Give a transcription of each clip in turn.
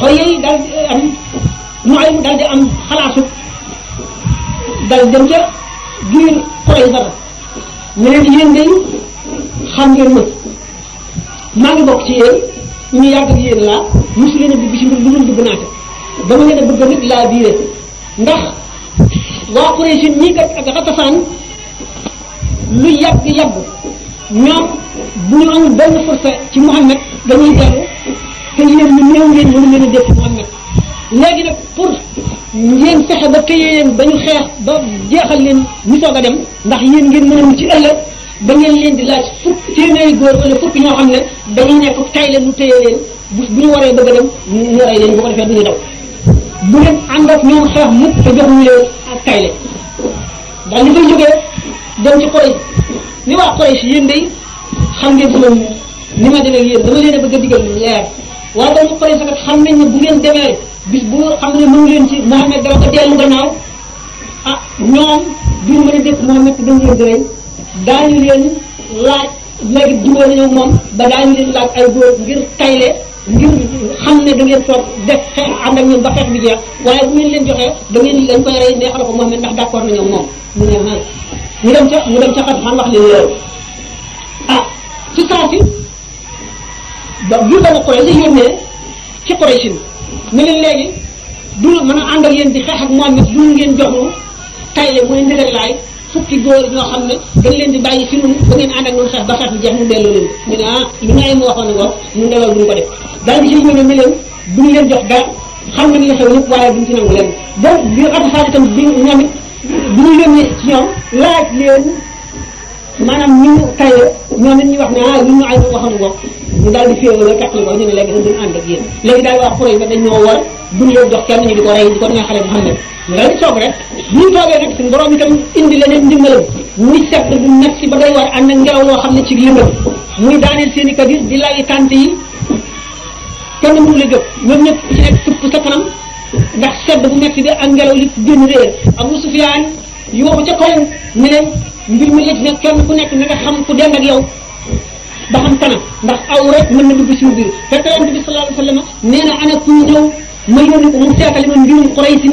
xoye yi daal di am nu ay mu daal di am xalaatu dal dem ca biir xoy dara ñu leen yéen day xam ngeen ma maa ngi bokk ci yéen ñu yàgg ak yéen laa mosu leen a dugg ci mbir lu dul dugg naa ca dama leen a bëgg nit laa biire ndax waa Quraysh ñii kat ak Xatafaan lu yàgg yàgg ñoom bu ñu amul benn force ci Muhammad dañuy dellu te yéen ñu néew ngeen mënu leen a def Muhammad léegi nag pour ngeen fexe ba téye leen ba ñu xeex ba jeexal leen ñu soog a dem ndax yéen ngeen mën a mu ci ëllëg da ngeen leen di laaj fukk téeméeri góor wala fukk ñoo xam ne dañuy nekk tay leen ñu téye leen bu bu ñu waree bëgg a dem ñu rey leen bu ko defee du ñu daw bu leen ànd ak ñoom xeex mukk te joxuñu leen ak tay leen daal li fay jógee dem ci Quraysh ni waa Quraysh yéen day xam ngeen sama ni ma demee yéen dama leen a bëgg a digal leer waaye doomu Quraysh kat xam nañ ne bu ngeen demee bis bu xam ne mënu leen ci Muhammad dama ko dellu gannaaw ah ñoom duñu mën a dëkk Muhammad te dañu leen di rey daañu leen laaj léegi jubóo nañu moom ba daañu leen laaj ay góor ngir tayle ngir xam ne da ngeen toog def xeex ànd ak ñoom ba xeex bi jeex waaye bu ngeen leen joxee da ngeen dañ koy rey neexal ko Muhammad ndax d'accord nañoo moom mu ne ah ñu dem ca ñu dem ca xat xam wax leen loolu ah ci saa si ba biir dama Quraysh la yónnee ci Quraysh ne leen léegi du mën a ànd ak yéen di xeex ak Muhammad du ngeen jox ñu tayle mooy ndigal laay fukki góor ñoo xam ne dañ leen di bàyyi fi nun ba ngeen ànd ak ñun xeex ba xeex bi jeex mu delloo leen ñu ne ah lu ngay mu waxoon ne ko ñu ndewal duñ ko def daal di ci ñëw ne leen duñ leen jox dara xam nañ la xew lépp waaye duñ ci nangu leen donc bi Xatafaan itam bi ñoom it bi ñu yónnee ci ñoom laaj leen maanaam ñu tayle ñoom it ñu wax ne ah lu ñu ay waxoon ko ñu daal di féewoo la teqli ko ñu ne léegi dañ duñ ànd ak yéen léegi daal waa Quraysh ba dañ ñoo war duñ leen jox kenn ñu di ko rey di ko neexale Muhammad ñu daal di toog rek bu ñu toogee nag suñu borom itam indi leneen ndimbalam muy sedd bu metti ba day war ànd ak ngelaw loo xam ne ci lëndëm muy daaneel seen i kabir di lay tànt yi kenn mënu la jóg ñoom ñëpp ku ci nekk tupp sa kanam ndax sedd bu metti bi ak ngelaw li génn réer Abu Sufyaan yooxu ca kaw ne leen mbir mi la ci nekk kenn ku nekk na nga xam ku dend ak yow ba xam kanam ndax aw rek mën na dugg suñu biir fekk yonent bi sallallahu alayhi wa sallam nee na ana ku ñëw ma yónni ko mu seetali ma mbirum Quraysh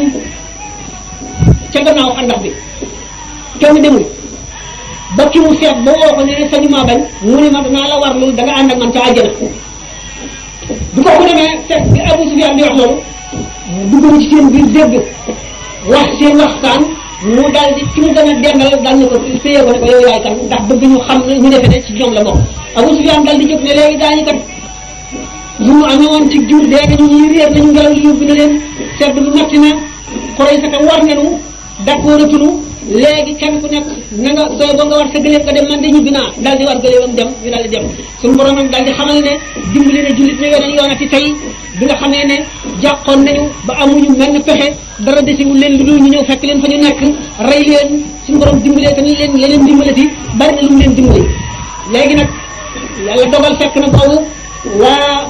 ca gannaaw xandax bi kenn demul ba ki mu seet ba woo ko ne sañu maa bañ mu ne ma danaa la war loolu da nga ànd ak man ca àjjana bu ko ko demee fekk bi Abu Sufyaan di wax loolu dugg na ci seen biir dégg wax seen waxtaan mu daal di ki mu gën a dendal daal ne ko téye ko ne ko yow yaay kan ndax bëgg ñu xam ne ñu defe ne ci ñoom la bokk Abu Sufyaan daal di jóg ne léegi daañu kat lu mu amee woon ci jur dee nañu ñuy réer nañu ngelaw li yóbbu na leen sedd bu metti na Quraysh ka war nañu d'accord atunu léegi kenn ku nekk na nga sooy ba nga war sa gëléem nga dem man de ñibbi naa daal di war gëléemam dem ñu daal di dem suñu borom nag daal di xamal ne dimbali na jullit ne weneen yoonati tey bi nga xamee ne jàqoon nañu ba amuñu menn pexe dara desiwul leen lu dul ñu ñëw fekk leen fa ñu nekk rey leen suñu borom dimbalee tamit leen leneen dimbalati bari na lu mu leen dimbali léegi nag yàlla dogal fekk na boobu waa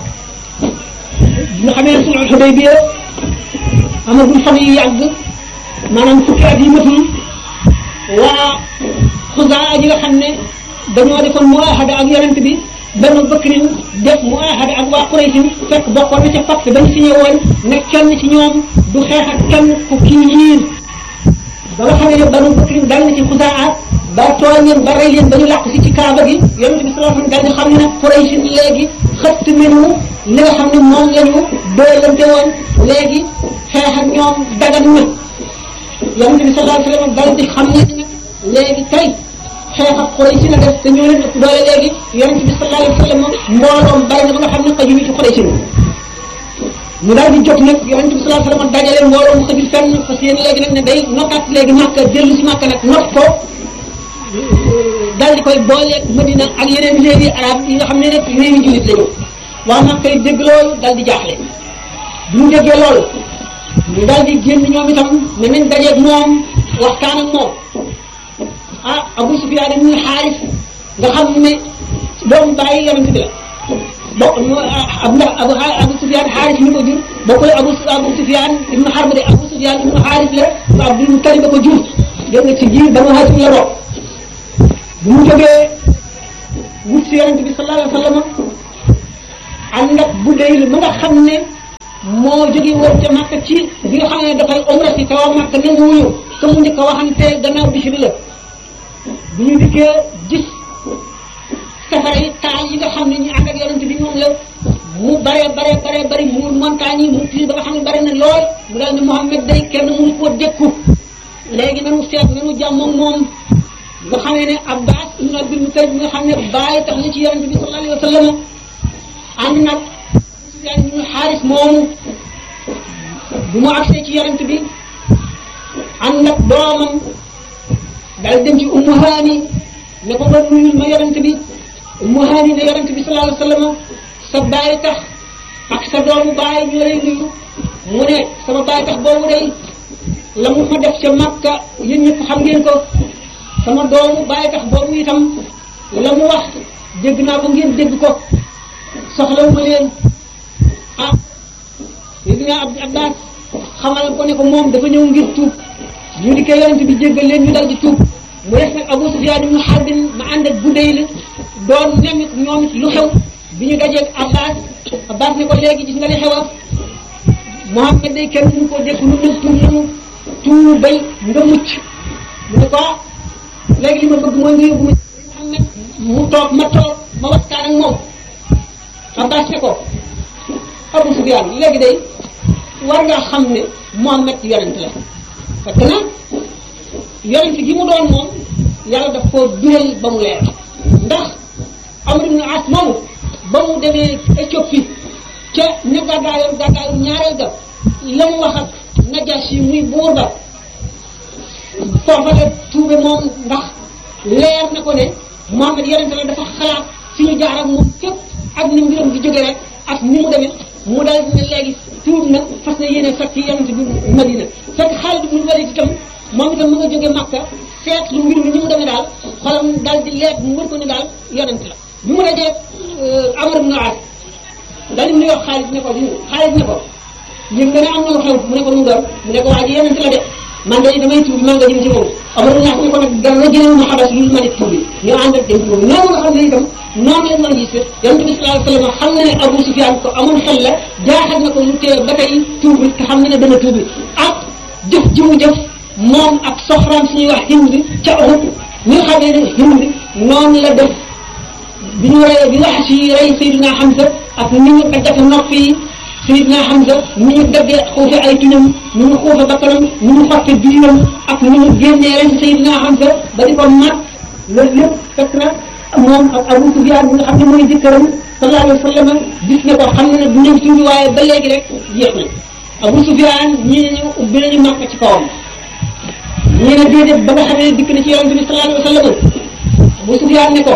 nga xamee ne sulhul Hudaybiya amagul fan yu yàgg maanaam fukki at yi matul waa xusaa ñi nga xam ne dañoo defoon muahada ak yonent bi banu bakrin def muahada ak waa Quraysh fekk bokkoon na ca pacte bañ signé woon ne kenn ci ñoom du xeex ak kenn ku kii yiir ba nga xam ne banu bakrin dal na ci xusaa ba tooñ leen ba rey leen ba ñu làq si ci kaaba gi yonent bi sallallahu alayhi wasallam daal di xam ne nag Quraysh léegi xëtt nañu li nga xam ne moom la ñu doolante woon léegi xeex ak ñoom dagan na yonent bi sallallahu alayhi wasallam daal di xam ne nag léegi tey xeex ak Quraysh la def te ñoo leen ëpp doole léegi yonent bi sallallahu alayhi wasallam mbooloom bari na ba nga xam ne xajuñu ci Quraysh mu daal di jóg nag yonent bi sallallahu alayhi wasallam dajale mbooloo mu xajul fenn parce que yéen léegi nag ne day nokkaat léegi Makka dellu si Makka nag not ko daal di koy booleeg Madina ak yeneen réewi arab yi nga xam ne nag réewi jullit lañu waa Makka yi dégg loolu daal di jaaxle bu ñu déggee loolu ñu daal di génn ñoom itam ne nañ dajeeg moom waxtaan ak moom ah Abu Sufyaan ibn Xaaris nga xam ne doomu bàyyi yonent bi la bokk ab ndax Abu Abu Sufyaan Xaaris mi ko jur bokkul Abu Abu Sufyaan ibn Harb de Abu Sufyaan ibn Xaaris la ba Abdul Mutalib ko jur dégg nga ci ji Banu Haasim la bokk bu mu jógee wut si yonent bi sallallahu alayhi wa sallam ànd ak bu dee ma nga xam ne moo jóge woon ca Makka ci bi nga xam ne dafay umra si te waa Makka nanguwuñu te mu njëkk a waxante gannaaw bisi bi la bu ñu dikkee gis safara yi taal yi nga xam ne ñu ànd ak yonent bi moom la mu bare bare bare bari mu montagne yi mu tiir ba nga xam ne bari na lool mu daal ne Muhammad day kenn mënu koo dékku léegi nanu seet nanu jàmm ak moom nga xamee ne Abbas ibn Abdul Muttalib nga xam ne bàyyi tax na ci yonent bi sallallahu alayhi wa sallam ànd nag Sufyaan ibn Xaaris moomu bu mu agsee ci yonent bi ànd nag doomam daal dem ci Ummu Haani ne ko ba nuyul ma yonent bi Ummu Haani ne yonent bi sallallahu alayhi wa sallam sa bàyyi tax ak sa doomu bàyyi ñu lay nuyu mu ne sama bàyyi tax boobu day la mu ma def ca Makka yéen ñëpp xam ngeen ko sama doomu bàyyi tax boobu itam la mu wax dégg naa ko ngeen dégg ko soxlawu ma leen ah dégg naa ab Abbas xamal ko ne ko moom dafa ñëw ngir tuub ñu di koy yonent bi jéggal leen ñu dal di tuub mu def nag Abu Sufyaan ibnu Harbin ma ànd ak Budayl la doon nemit ñoom it lu xew bi ñu dajeeg Abbas Abbas ne ko léegi gis nga li xewa Muhammad day kenn mënu koo dékk lu nag tuub nanu tuubal nga mucc mu ne ko léegi li ma bëgg mooy nga yóbbu ma Muhammad mu toog ma toog ma waxtaan ak moom Abbas ne ko Abu Sufyaan léegi day war nga xam ne Muhammad yonent la fekk na yonent gi mu doon moom yàlla daf koo biral ba mu leer ndax Amr ibn As moomu ba mu demee Éthiopie ca ne gàddaayoon gàddaayoon ñaareel ga la mu wax ak Najaasi muy buur ba foofa la tuube moom ndax leer na ko ne Muhammad yonent la dafa xalaat fi ñu jaar ak moom képp ak ni mbiram di jóge rek ak ni mu demee mu daal ne léegi tuub na fas na yéene fekk yonent bi Madina fekk Xaalid ibn Walid itam moom itam mu nga jóge Makka seet lu mbir mi ni mu demee daal xolam daal di leer mu wër ko ne daal yonent la bi mu dajee Amr ibn As daal di nuyoo Xaalid ne ko Xaalid ne ko yëg nga ne am na lu xew mu ne ko mu doon mu ne ko waa ji yonent la de man de damay tuub maa nga jëm ci moom Amr ibn As ne ko nag dara jëlee ma xabas lu ma ne tuub bi ñu ànd ak dem tuub noonu nga xam ne itam noonu leen mën a gis yonent bi sallallahu alayhi wa sallam xam na ne Abu Sufyaan ko amoon xel la jaaxal na ko mu tee ba tey tuub bi te xam na ne dana tuub bi ak jëf ji mu jëf moom ak soxraam suñuy wax Hind ca Uhud ñi nga xam ne Hind noonu la def bi ñu rey bi wax ci rey Seydina Hamza ak ni ñu daggate nopp yi Seydina Hamza ni ñu daggee xuufe ay tuñam ni ñu xuufe bakkanam ni ñu xotte biiram ak ni ñu génnee ren Seydina Hamza ba di ko mat loolu lépp fekk na moom ak Abu Sufyaan bi nga xam ne mooy jëkkëram sallallahu alayhi wa sallam gis ne ko xam ne ne du ñëw suñu waaye ba léegi rek jeex na Abu Sufyaan ñii ne ñu ubbi nañu màkk ci kawam ñii ne déedéet ba nga xam ne dikk na ci yonent bi sallallahu alayhi wa sallam Abu Sufyaan ne ko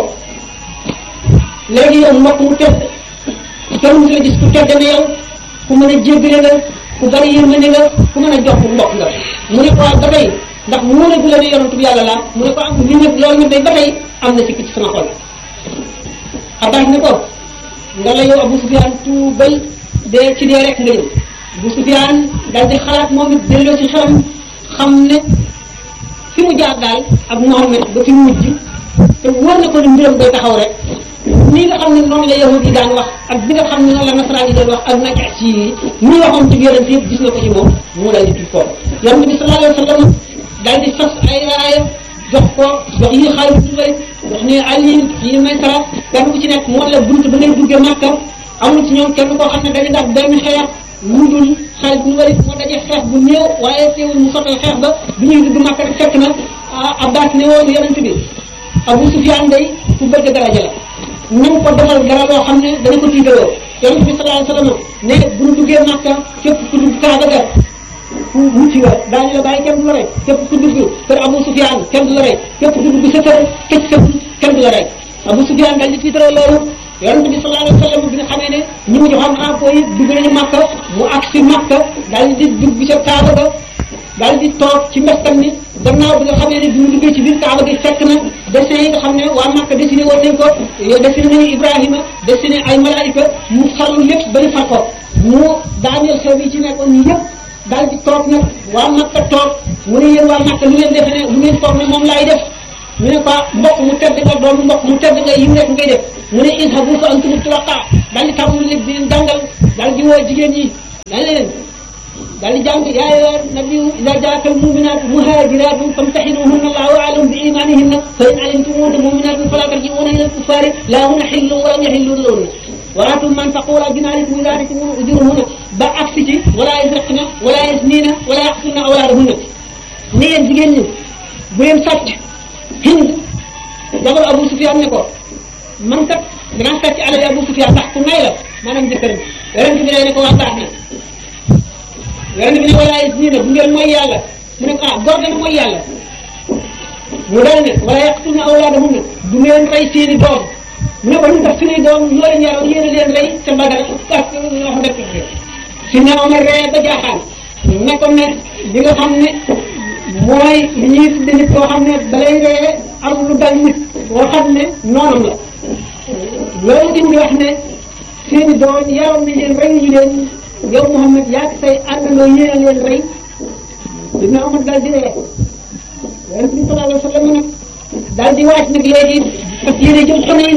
léegi yow mbokk mu tedd kenn mu la gis ku tedd ne yow ku mën a jéggale nga ku bari yërmande nga ku mën a jox mbokk nga mu ne ko waaw ba tey ndax mu ne bu la ne yonent bi yàlla laa mu ne ko am li nag loolu nag day ba tey am na sikk ci sama xol Abbas ne ko nga la yow Abu Sufyaan tuubal dee ci dee rek nga ñëw Abu Sufyaan daal di xalaat moom it delloo ci xelam xam ne fi mu jaar daal ak Muhammad ba fi mu mujj te wóor na ko ne mbiram day taxaw rek ni nga xam ne noonu la yahud yi daan wax ak bi nga xam ne noonu la nasaraan yi daan wax ak najaas yi ñi waxoon ci yonent yëpp gis na ko ci moom mu daal di tudd foofu yonent bi sallallahu alayhi wa sallam daal di fas ay raaya jox ko jox yi xaalis bu bëri jox ne Ali yi Maysara kenn ku ci nekk moo la bunt ba ngay duggee Makka amul ci ñoom kenn koo xam ne dañu ndax benn xeex lu dul xaalis bu bëri moo dajee xeex bu néew waaye teewul mu sottal xeex ba bi ñuy dugg Makka rek fekk na Abbas ne woon yonent bi Abu Sufyaan day ku bëgg daraja la nañ ko defal dara loo xam ne dana ko tiitaloo yonent bi sallallahu alayhi wa sallam ne bu ñu duggee Makka képp ku dugg Kaaba ga ku mucc nga daañu la bàyyi kenn du la rey képp ku dugg kër Abu Sufyaan kenn du la rey képp ku dugg sa kër këj sa kenn du la rey Abu Sufyaan daal di tiitaroo loolu yonent bi sallallahu alayhi wa sallam bi nga xamee ne ñi mu joxoon rapport yi dugg nañu Makka mu agsi Makka daal di dugg ca Kaaba ga daal di toog ci mbestam ni gannaaw bi nga xamee ne bi mu duggee ci biir Kaaba gi fekk na dessin yi nga xam ne waa Makka dessiné woon nañ ko dessiné nañu Ibrahima dessiné ay malaayika mu farlu lépp ba ñu far ko mu daaneel xew yi ci nekkoon ñi yëpp daal di toog nag waa Makka toog mu ne yéen waa Makka lu ngeen defe ne lu ngeen foog ne moom laay def ñu ne ko mbokk mu tedd nga doon mbokk mu tedd nga yiw rek ngay def mu ne idhabu fa antum tulaqa daal di tàmbali léegi di leen jàngal daal di woo jigéen ñi daal leen daal di jàng yaa ayyuha nabiyyu idha jaaka al-mu'minaatu muhaajiraatun famtahinuhunna Allahu a'lamu bi iimaanihinna fa in alimtumuhunna mu'minaatin falaa tarji'uuhunna ila al-kuffaari laa hunna hillun wa lam yahillu lahunna wa aatuu man taqawwala min alaykum idha aataytum ujurahunna ba agsi ci wala yasriqna wala yaznina wala yaqtulna awlaadahunna ne yéen jigéen ñi bu leen sàcc Hind jabar Abu Sufyaan ne ko man kat danaa sàcc alal Abu Sufyaan ndax ku nay la maanaam jëkkëram yonent bi ne ko waa baax na yonent bi ne wala yaznina bu ngeen mooy yàlla mu ne ko ah góor dana mooy yàlla mu daal ne wala yaqtulna awlaadahunna du ngeen rey seeni doom mu ne ko ñu tax suñuy doom ñoo leen yaroon yéen a leen rey ca Badar ak wax dëkk si ne Omar ree ba jaaxaan ne ko ne li nga xam ne mooy li ñuy tudde nit koo xam ne balay ree am lu dal nit boo xam ne noonam la loolu dañ di wax ne seeni doom yaroon nañ leen rey ñu leen yow Muhammad yaa ngi say àndandoo yéen a leen rey dina Omar daal di ree yonent bi sallallahu alayhi wa sallam nag daal di waaj nag léegi fas yéene jëm Xunayn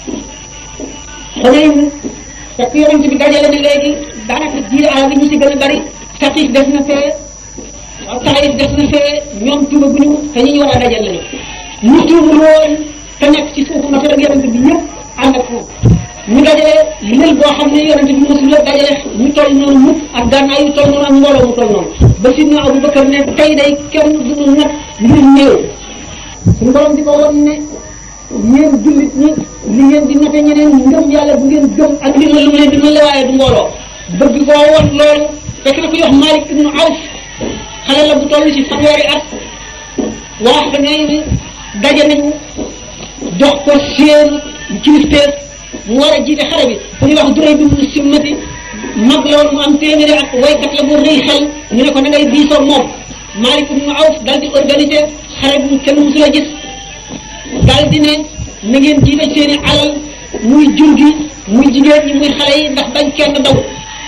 Xunayn fekk yonent bi dajale na léegi daanaka jiir àll bi ñu si gën a bari Saqiif des na fee waaw Taayif des na fee ñoom tuba bu ñu te ñi ñu war a dajal lañu ñu tuubul woon te nekk ci suufu naka ak yonent bi ñëpp ànd ak moom ñu dajale lël boo xam ne yonent bi mosul la dajale ñu toll noonu mukk ak gànnaay yu toll noonu ak mbooloo mu toll noonu ba sidna Abu Bakar ne tey day kenn du nag ngir néew suñu borom di ko won ne yéen jullit ñi li ngeen di nafe ñeneen ngëm yàlla bu ngeen gëm ak li ma lu leen di mën la waaye du mbooloo bëgg koo won loolu fekk na ko yox Malik ibnu Awf xale la bu toll ci fanweeri at wax da ngay ni daje nañu jox ko seen kilifteef mu war a jiite xare bi fu ñuy wax duray bi mu simmati mag la woon mu am téeméeri at waykat la bu rëy xel ñu ne ko na ngay diisoo moom Malik ibnu Awf dal di organiser xare bu kenn musul a gis dal di ne na ngeen jiite seen i alal muy jur gi muy jigéen ñi muy xale yi ndax bañ kenn daw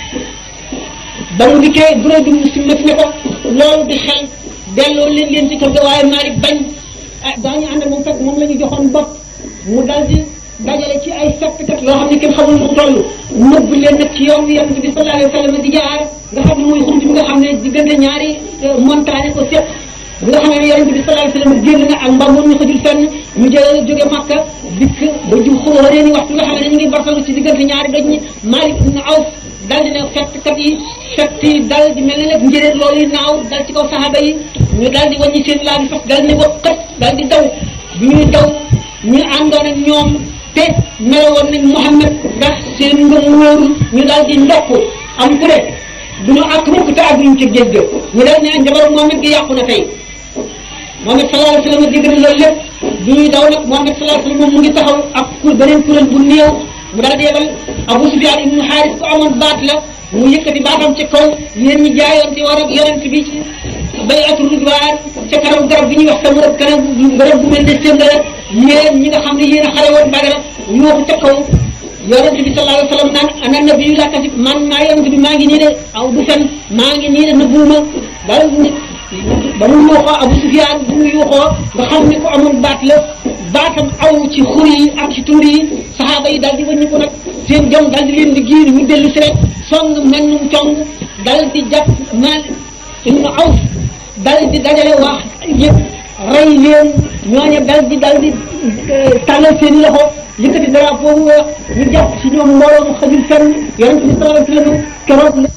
ba mu dikkee duray bi mu simmati ne ko loolu di xel delloo leen leen ci kër ga waaye Malik bañ ah daañu ànd moom fekk moom la ñu joxoon bopp mu dal di dajale ci ay fettkat loo xam ne kenn xamul mu toll nëbb leen nag ci yoon yonent bi sallallahu alayhi wa sallam di jaar nga xam ne muy xunt bi nga xam ne diggante ñaari montagne ko séq bi nga xam ne yonent bi sallallahu alayhi wa sallam génn na ak mbamoon ñu xëjul fenn ñu jëlee jóge Makka dikk ba ju xóoree ni waxtu nga xam ne ñu ngi bartalu ci diggante ñaari doj ñi Malik ibn Awf dal di ne fettkat yi fett yi dal di mel ne nag njëréer loolu yi naaw dal ci kaw saxaaba yi ñu dal di wàññi seen laa bi fas dal di ne waqat dal di daw bi ñuy daw ñu àndoon ak ñoom te meloon nañ Muhammad ndax seen ngëm wóorul ñu daal di ndokk am ku ne du ñu àkk mukk te àgguñ ci géej ga ñu daal ne njabaru Muhammad gi yàqu na tey Muhammad sallallahu alayhi wa sallam dégg na loolu lépp bi ñuy daw nag Muhammad sallallahu alayhi wa sallam moom mu ngi taxaw ak ku beneen kuréel bu néew mu daal di yebal Abu Sufyaan ibnu Xaaris ku amoon baat la mu yëkkati baatam ci kaw yéen ñi jaayoon ci war ak yonent bi ci bay'atu ridwaan ca kanam garab bi ñuy wax sama rëb kanam garab bu mel ne seen garab yéen ñi nga xam ne yéen a xare woon Badar yooxu ca kaw yonent bi sallallahu alayhi wa sallam naan ana nabiyyu laa kasib man maa yonent bi maa ngi nii de aw du fen maa ngi nii de nëbbuuma daal nit ba mu yuuxoo Abu Sufyaan bu mu yuuxoo nga xam ne ku amoon baat la baatam aw ci xur yi ak ci tuur yi saxaaba yi daal di wëññi ko nag seen jom daal di leen di giir ñu dellu si rek song mel num cong dal di jàpp mal ibnu Awf dal di dajale wax yëpp rey leen ñooñu dal di dal di tàllal seen i loxo yëkkati drapeau bu weex ñu jàpp ci ñoom mbooloo mu xajul fenn yonent bi sallallahu alayhi wa sallam keroog la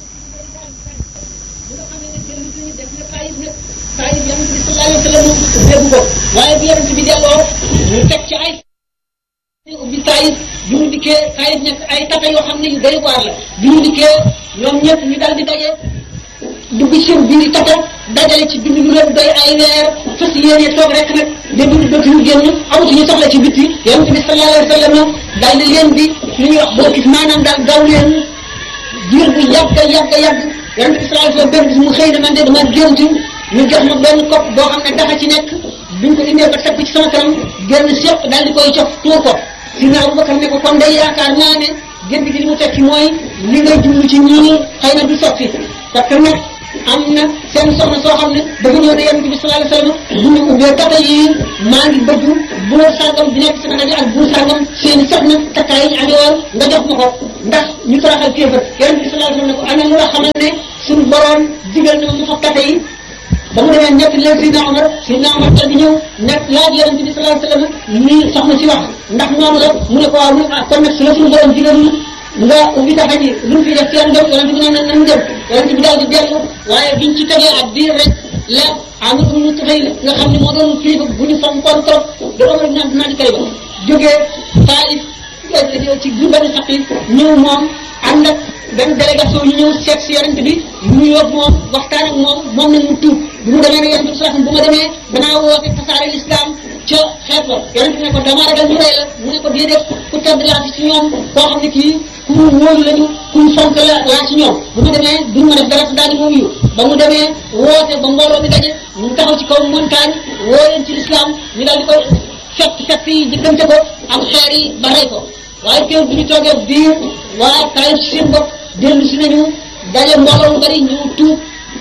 Taayif yonent bi sallallahu alayhi wa sallam dégg ko waaye bi yonent bi delloo ñu teg ci ay ubbi Taayif bi mu dikkee Taayif nekk ay tata yoo xam ne yu doy waar la bi mu dikkee ñoom ñëpp ñu dal di daje dugg ci seen biir tata dajale ci bind lu leen doy ay weer fas yéene toog rek nag de dund dootuñu génn amatuñu soxla ci bitti yonent bi sallallahu alayhi wa sallam daal di leen di li ñuy wax boo gis maanaam daal gaw leen diir bu yàgg yàgg yàgg yonent bi sallallahu alayhi wa sallam benn bis mu xëy na man de dama gént ñu jox ma benn kopp boo xam ne dafa ci nekk biñ ko indee ba teg ci sama kanam génn sépp daal di koy cof tuur ko Sidna Abubakar ne ko kon day yaakaar naa ne gént gi li mu tekki mooy li ngay jublu ci ñii xëy na du sotti parce que nag am na seen soxna soo xam ne dafa ñëw ne yonent bi sallallahu alayhi wasallam bu ñu ubbee kata yi maa ngi bëgg buur sàngam bi nekk sama daje ak buur sàngam seen soxna takkaay yi ñu amee woon nga jox ma ko ndax ñu toroxal kéefar yonent bi sallallahu alayhi wasallam ne ko ana lu la xamal ne suñu borom digal na ma mu fa kata yi ba mu demee ñett leen Seydina Omar Seydina Omar dal di ñëw nekk laaj yonent bi sallallahu alayhi wasallam ni soxna si wax ndax noonu la mu ne ko waaw mu ne ah kon nag su la suñu borom digalul nga ubbi taxa ji lu mu fi def kenn dem yonent bi ne nan nan dem yonent bi daal di dellu waaye biñ ci tegee ak diir rek la amul mu tafay nga xam ne moo doon kilifa bu ñu fonkoon trop da Omar naan naa di kay ba jógee Taif ci gurbani saqi ñëw moom ànd ak benn délégation ñu ñëw seet si yonent bi ñu yóbbu moom waxtaan ak moom moom ne mu tuub bi mu demee ne yonent bi sax bu ma demee danaa woote tasaare l'islam ca xeet ba yonent bi ne ko dama ragal ñu rey la mu ne ko déedéet ku tedd laa ci ñoom koo xam ne kii ku mu wóolu lañu ku mu fonk la laa ci ñoom bu ma demee duñ ma def dara daal di moom yu ba mu demee woote ba mbooloo mi daje mu taxaw ci kaw montagne woo leen ci l'islam ñu daal di koy fett fett yi diggante ko ak xeer yi ba rey ko waaye teew bi ñu toogee biir waa Taif ci seen bopp dellu si nañu daje mbooloo mu bari ñu tuub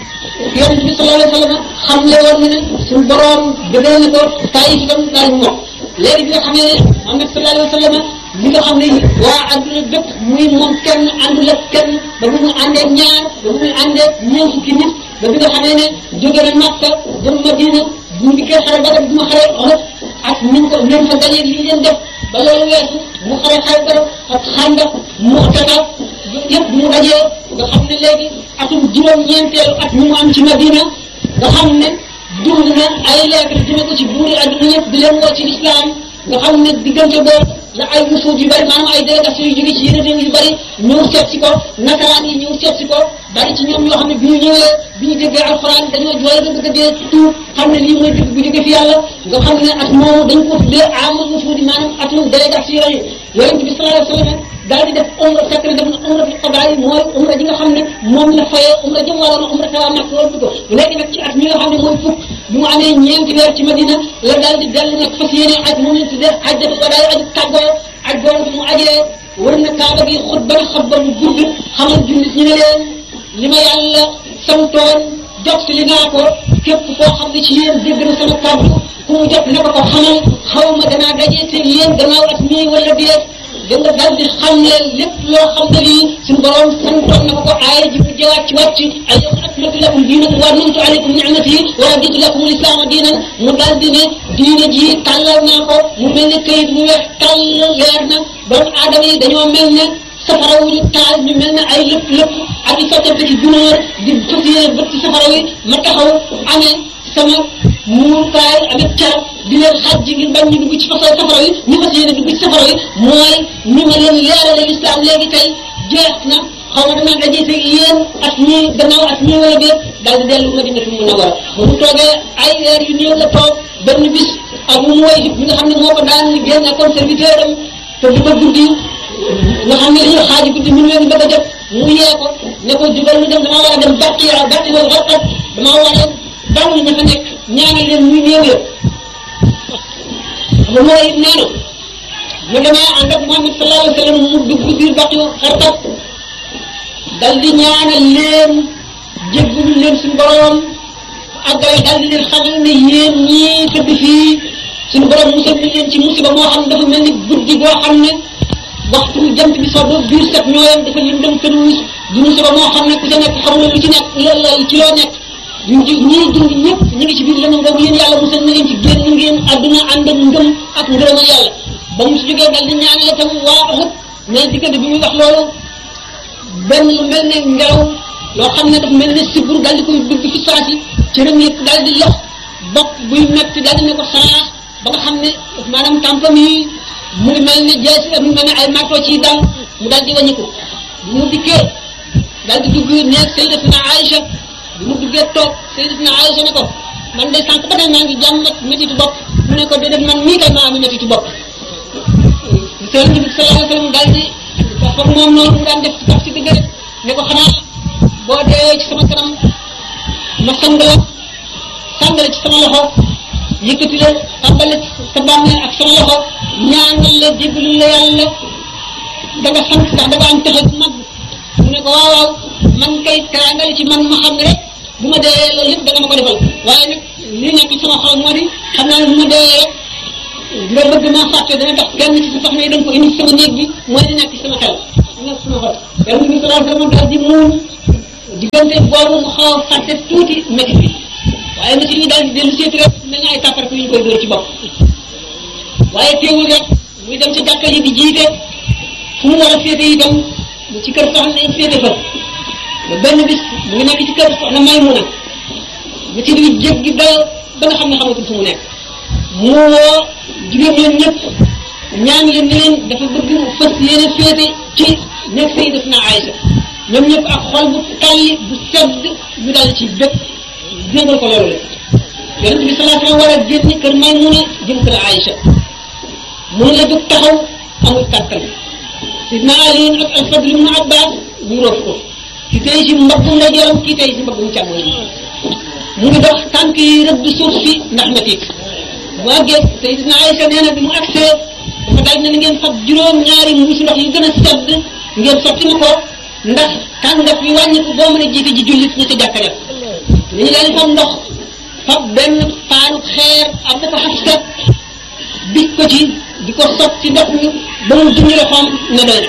yonent bi sallallahu alayhi wa sallam xam le woon ne suñu borom bëggal na ko Taif itam daal mu mokk léegi bi nga xam ne Muhammad sallallahu alayhi wa sallam li nga xam ne waa adduna bépp muy moom kenn àndul ak kenn ba bu mu àndee ñaar ba bu muy àndee ñeent fukki nit ba bi nga xamee ne jóge na Makka dem Madina bu mu dikkee xare Badar bu ma xare Uhud ak niñ ko leen fa gañee li leen def ba loolu weesu mu xare Xaybar ak Xandaq Mu'tata yëpp bu mu dajee nga xam ne léegi atum juróom-ñeenteelu at mi mu am ci Madina nga xam ne dund na ay lettre jëme ko ci buuri adduna yëpp di leen woo ci lislaam nga xam ne diggante boobu la ay wufuut yu bari maanaam ay délégation yu jóge ci yeneen réew yu bari ñëw seet si ko nasaraan yi ñëw seet si ko bari ci ñoom ñoo xam ne bi ñu ñëwee bi ñu déggee alxuraan dañoo jooy ba bëgg a dee tuub xam ne lii mooy dëgg bu jóge fi yàlla nga xam ne at moomu dañ ko tuddee amul wufuut yi maanaam atum délégation yi yonent bi sallallahu alayhi wa sallam daal di def umra fekk na def na umra fi xabaar yi mooy umra ji nga xam ne moom la fayee umra jëm waroon umra tawa mag loolu ko léegi nag ci at mi nga xam ne mooy fukk bi mu amee ñeenti weer ci Madina la daal di dellu nag fas yéene aj moom lañ tuddee aj dafa ko daal aj tàggoo aj boobu bi mu ajee war na kaaba gi xutba na xutba bu gudd xamal jullit ñu ne leen li ma yàlla santoon jot li naa ko képp koo xam ne ci yéen dégg na sama kàddu ku mu jot na ko ko xamal xaw ma danaa dajee te yéen gannaaw at mii wala déet da nga daal di xam leen lépp loo xam ne lii suñu borom santoon na ko ko aaya ji bu jëwaat ci wàcc ay yow akmaltu lakum diinakum wa atmamtu alaykum ni'mati wa raditu lakum al-islaama diinan mu daal di ne diine ji tàllal naa ko mu mel ne këyit mu weex tàll leer na doomu aadama yi dañoo mel ne safara wu ñu taal ñu mel ne ay lépp lépp ak i sottante ci gunóor di fas yéene bët ci safara wi ma taxaw amee sama muurukaay avec car di leen xaj ji ngir bañ ñu dugg ci safara safara wi ñu fas yéene dugg ci safara wi mooy ni ma leen leerale lislaam léegi tey jeex na xaw ma danaa dajee te yéen at ñii gannaaw at ñii wala déet daal di dellu Madinatu Munawwara ba mu toogee ay weer yu néew la toog benn bis ak mu mu way bi nga xam ne moo ko daan liggéey nekkoon serviteur am te du ba guddi nga xam ne dañuy xaaji guddi min leen bëgg a jot mu yee ko ne ko jugal ñu dem damaa war a dem bàtti yaa bàtti wala rafet damaa war a daw ña fa nekk ñaanal leen muy néew ya xam nga mooy nee na mu demee ànd ak Muhammad sallallahu alayhi wa sallam mu dugg biir bàtti xartat dal di ñaanal leen jéggalu leen suñu borom àggale dal di leen xamal ne yéen ñii tëdd fii suñu borom musal na leen ci musiba moo xam dafa mel ni guddi boo xam ne waxtu jant bi soo ba biir set ñooyam dafa lëndëm tëruus du musiba moo xam ne ku ca nekk xamuloo lu ci nekk loolu ci loo nekk ñu ji ñii dund ñëpp ñu ngi ci biir lëndëm boobu yéen yàlla musal na leen ci génn ngeen àdduna ànd ak ngëm ak ngërëmal yàlla ba mu si jógee dal di ñaan la tam waa Uhud mais diggante bi muy wax loolu benn lu mel ne ngelaw loo xam ne dafa mel ne sibur daal di koy dugg fi saasi cëram yëpp daal di lox bopp buy metti daal di ne ko saraax ba nga xam ne maanaam tàmpam yi mu ngi mel ne jeesi mu ngi mel ne ay marto ci dal mu daal di wàññiku bi mu dikkee daal di dugg neeg Sayyidatuna Aïcha bi mu duggee toog Sayyidatuna Aïcha ne ko man de sànq ba tey maa ngi jàmmat métitu bopp mu ne ko déedéet man mii kay maa am métitu bopp Yonent bi sallallahu alayhi wa sallam daal di dafa moom noonu mu daan def ci kaf ci digg rek ne ko xanaa boo dee ci sama kanam ma sang la sang la ci sama loxo yëkkati la tàmbale sa bàmmeel ak sama loxo ñaanal la jéggalu la yàlla da nga sant ndax da nga am texe bu mag mu ne ko waaw waaw man kay teraangale ci man ma xam ne rek bu ma dee loolu yëpp da nga ma ko defal waaye nag li nekk sama xol moo di xam naa ne bu ma dee rek nga bëgg maa fàtte dana tax kenn ci sa soxna yi da nga ko indi ci sama néeg bi mooy li nekk ci sama xel li nekk sama xol yàlla bi sallallahu alayhi wa sallam daal di muun diggante boobu mu xaw a fàtte tuuti métti bi waaye métti bi daal di dellu seeti rek mel na ay tàppar yu ñu koy dóor ci bopp waaye teewul rek muy dem ci jàkka yi di jiite fu mu war a féete itam ci kër soxna yi féete fa ba benn bis mu ngi nekk ci kër soxna Maymuna métti bi jéggi dayo ba nga xam ne xamatul fu mu nekk mu woo jigéen ñoom ñëpp ñaan leen ne leen dafa bëgg fas yéene féete ci nekk Sayyidatuna Aïcha ñoom ñëpp ak xol bu tàlli bu sedd ñu dal ci bépp jégal ko loolu la yonent bi salaa sallam war a génn kër Maymuna jëm kër Aïcha mënu la jóg taxaw amul kàttan sidna Ali ak al-Fadl ibn Abbas ñu roof ko ki tey ci mbaggum ndeyjooram ki tey ci mbaggum càmmoñ mu ngi dox tànk yi rëbb suuf si ndax metit mu àggee Sayyidatuna Aïcha nee na bi mu agsee dafa daal ne na ngeen fab juróom ñaari mbuusi ndox yu gën a sedd ngeen sotti ma ko ndax tàngat bi wàññi ko boo mën a jiite ji jullit ñi ca jàkka def ñu daal di fab ndox fab benn paanu xeer am na ko xasta bij ko ci di ko sotti ndox mi ba mu junj loxoom ne doy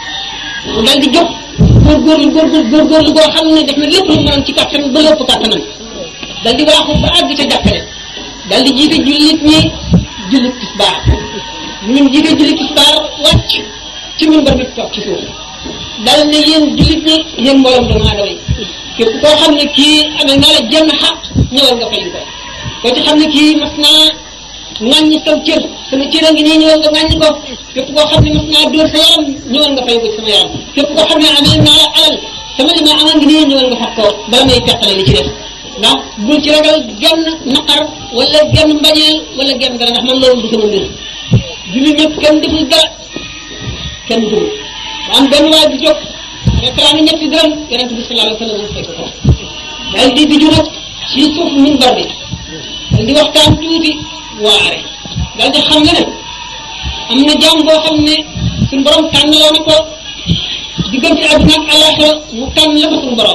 na mu daal di jóg góorgóorlu góorgóorlu góorgóorlu goo xam ne def na lépp lu mu mënoon ci kattan ba lépp kattanam daal di waaxu ba àgg ca jàkka def daal di jiite jullit ñi jullit tisbaar ñu jiite jullit tisbaar wàcc ci minbar bi toog ci suuf dal ne yéen jullit ñi yéen mbooloom doomu aadama yi képp koo xam ne kii amee naa la jenn xaq ñëwal nga fay ko koo ci xam ne kii mas naa ŋàññi saw cër sama cër a ngi nii ñëwal nga ŋàññi ko képp koo xam ne mas naa dóor sa yaram ñëwal nga fay ko ci sama yaram képp koo xam ne amee naa la alal sama li ma amal ngi nii ñëwal nga fat ko bala may teqale li ci def ndax bul ci ragal genn naqar wala genn mbañeel wala genn dara ndax man loolu du sama mbir jullit ñëpp kenn deful dara kenn dugul ba am benn waay bu jóg restaurant ni ñetti dërëm yonent bi sallallahu alayhi wa sallam fekk ko daal di di nag ci suuf minbar bi daal di waxtaan tuuti waare daal di xam ne ne am na jaam boo xam ne suñu borom tànnaloo na ko diggante àdduna ak àllaaxira mu tànn la ko suñu borom